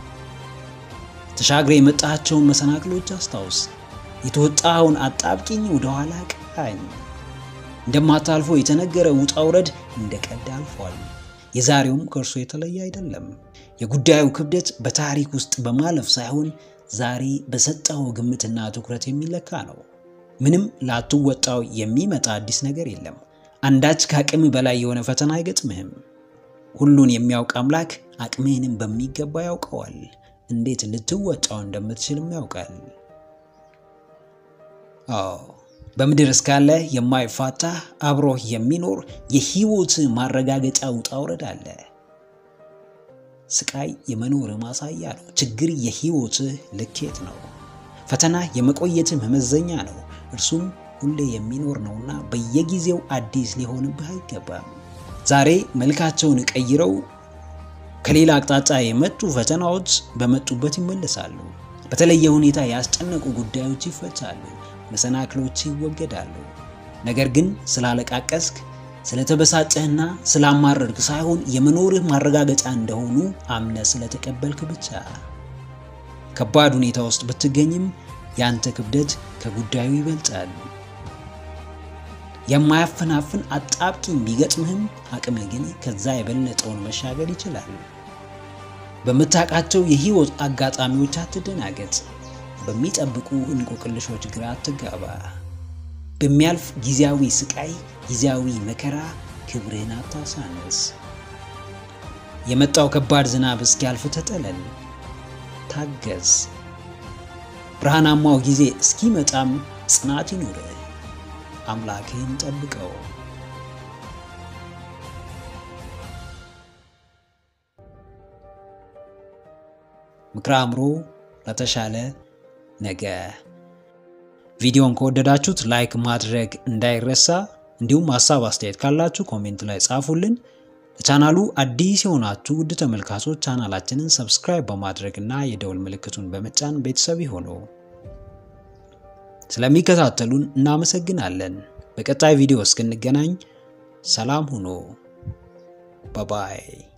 ተሻግረ የመጣቸውን መሰናክሎች አስታውስ። የተወጣኸውን አጣብቂኝ ወደኋላ ቃኝ። እንደማታልፎ የተነገረ ውጣ ውረድ እንደ ቀልድ አልፏል። የዛሬውም ከእርሱ የተለየ አይደለም። የጉዳዩ ክብደት በታሪክ ውስጥ በማለፍ ሳይሆን ዛሬ በሰጠው ግምትና ትኩረት የሚለካ ነው። ምንም ላትወጣው የሚመጣ አዲስ ነገር የለም። አንዳች ከአቅም በላይ የሆነ ፈተና አይገጥምህም። ሁሉን የሚያውቅ አምላክ አቅምህንም በሚገባ ያውቀዋል። እንዴት ልትወጣው እንደምትችልም ያውቃል። አዎ በምድር እስካለ የማይፋታ አብሮህ የሚኖር የህይወት ማረጋገጫ ውጣ ውረድ አለ። ስቃይ የመኖር ማሳያ ነው። ችግር የህይወትህ ልኬት ነው። ፈተና የመቆየትህ መመዘኛ ነው። እርሱም ሁሌ የሚኖር ነውና በየጊዜው አዲስ ሊሆንብህ አይገባም። ዛሬ መልካቸውን ቀይረው ከሌላ አቅጣጫ የመጡ ፈተናዎች በመጡበት ይመለሳሉ። በተለየ ሁኔታ ያስጨነቁ ጉዳዮች ይፈታሉ። መሰናክሎች ይወገዳሉ። ነገር ግን ስላለቃቀስክ ስለተበሳጨህና ስላማረርክ ሳይሆን የመኖርህ ማረጋገጫ እንደሆኑ አምነ ስለተቀበልክ ብቻ። ከባድ ሁኔታ ውስጥ ብትገኝም ያንተ ክብደት ከጉዳዩ ይበልጣል። የማያፈናፍን አጣብቂኝ ቢገጥምህም አቅምህ ግን ከዛ የበለጠውን መሻገር ይችላል። በምታውቃቸው የህይወት አጋጣሚዎች አትደናገጥ። በሚጠብቁ እንቆቅልሾች ግራ አትጋባ። በሚያልፍ ጊዜያዊ ስቃይ፣ ጊዜያዊ መከራ ክብርህን አታሳንስ። የመጣው ከባድ ዝናብ እስኪያልፍ ተጠለል፣ ታገዝ። ብርሃናማው ጊዜ እስኪመጣም ጽናት ይኑርህ። አምላክህን ጠብቀው። ምክረ አእምሮ ለተሻለ ነገ። ቪዲዮን ከወደዳችሁት ላይክ ማድረግ እንዳይረሳ፣ እንዲሁም ሀሳብ አስተያየት ካላችሁ ኮሜንት ላይ ጻፉልን። ለቻናሉ አዲስ የሆናችሁ ውድ ተመልካቾች ቻናላችንን ሰብስክራይብ በማድረግ እና የደውል ምልክቱን በመጫን ቤተሰብ ይሁኑ። ስለሚከታተሉን እናመሰግናለን። በቀጣይ ቪዲዮ እስክንገናኝ ሰላም ሁኑ። ባባይ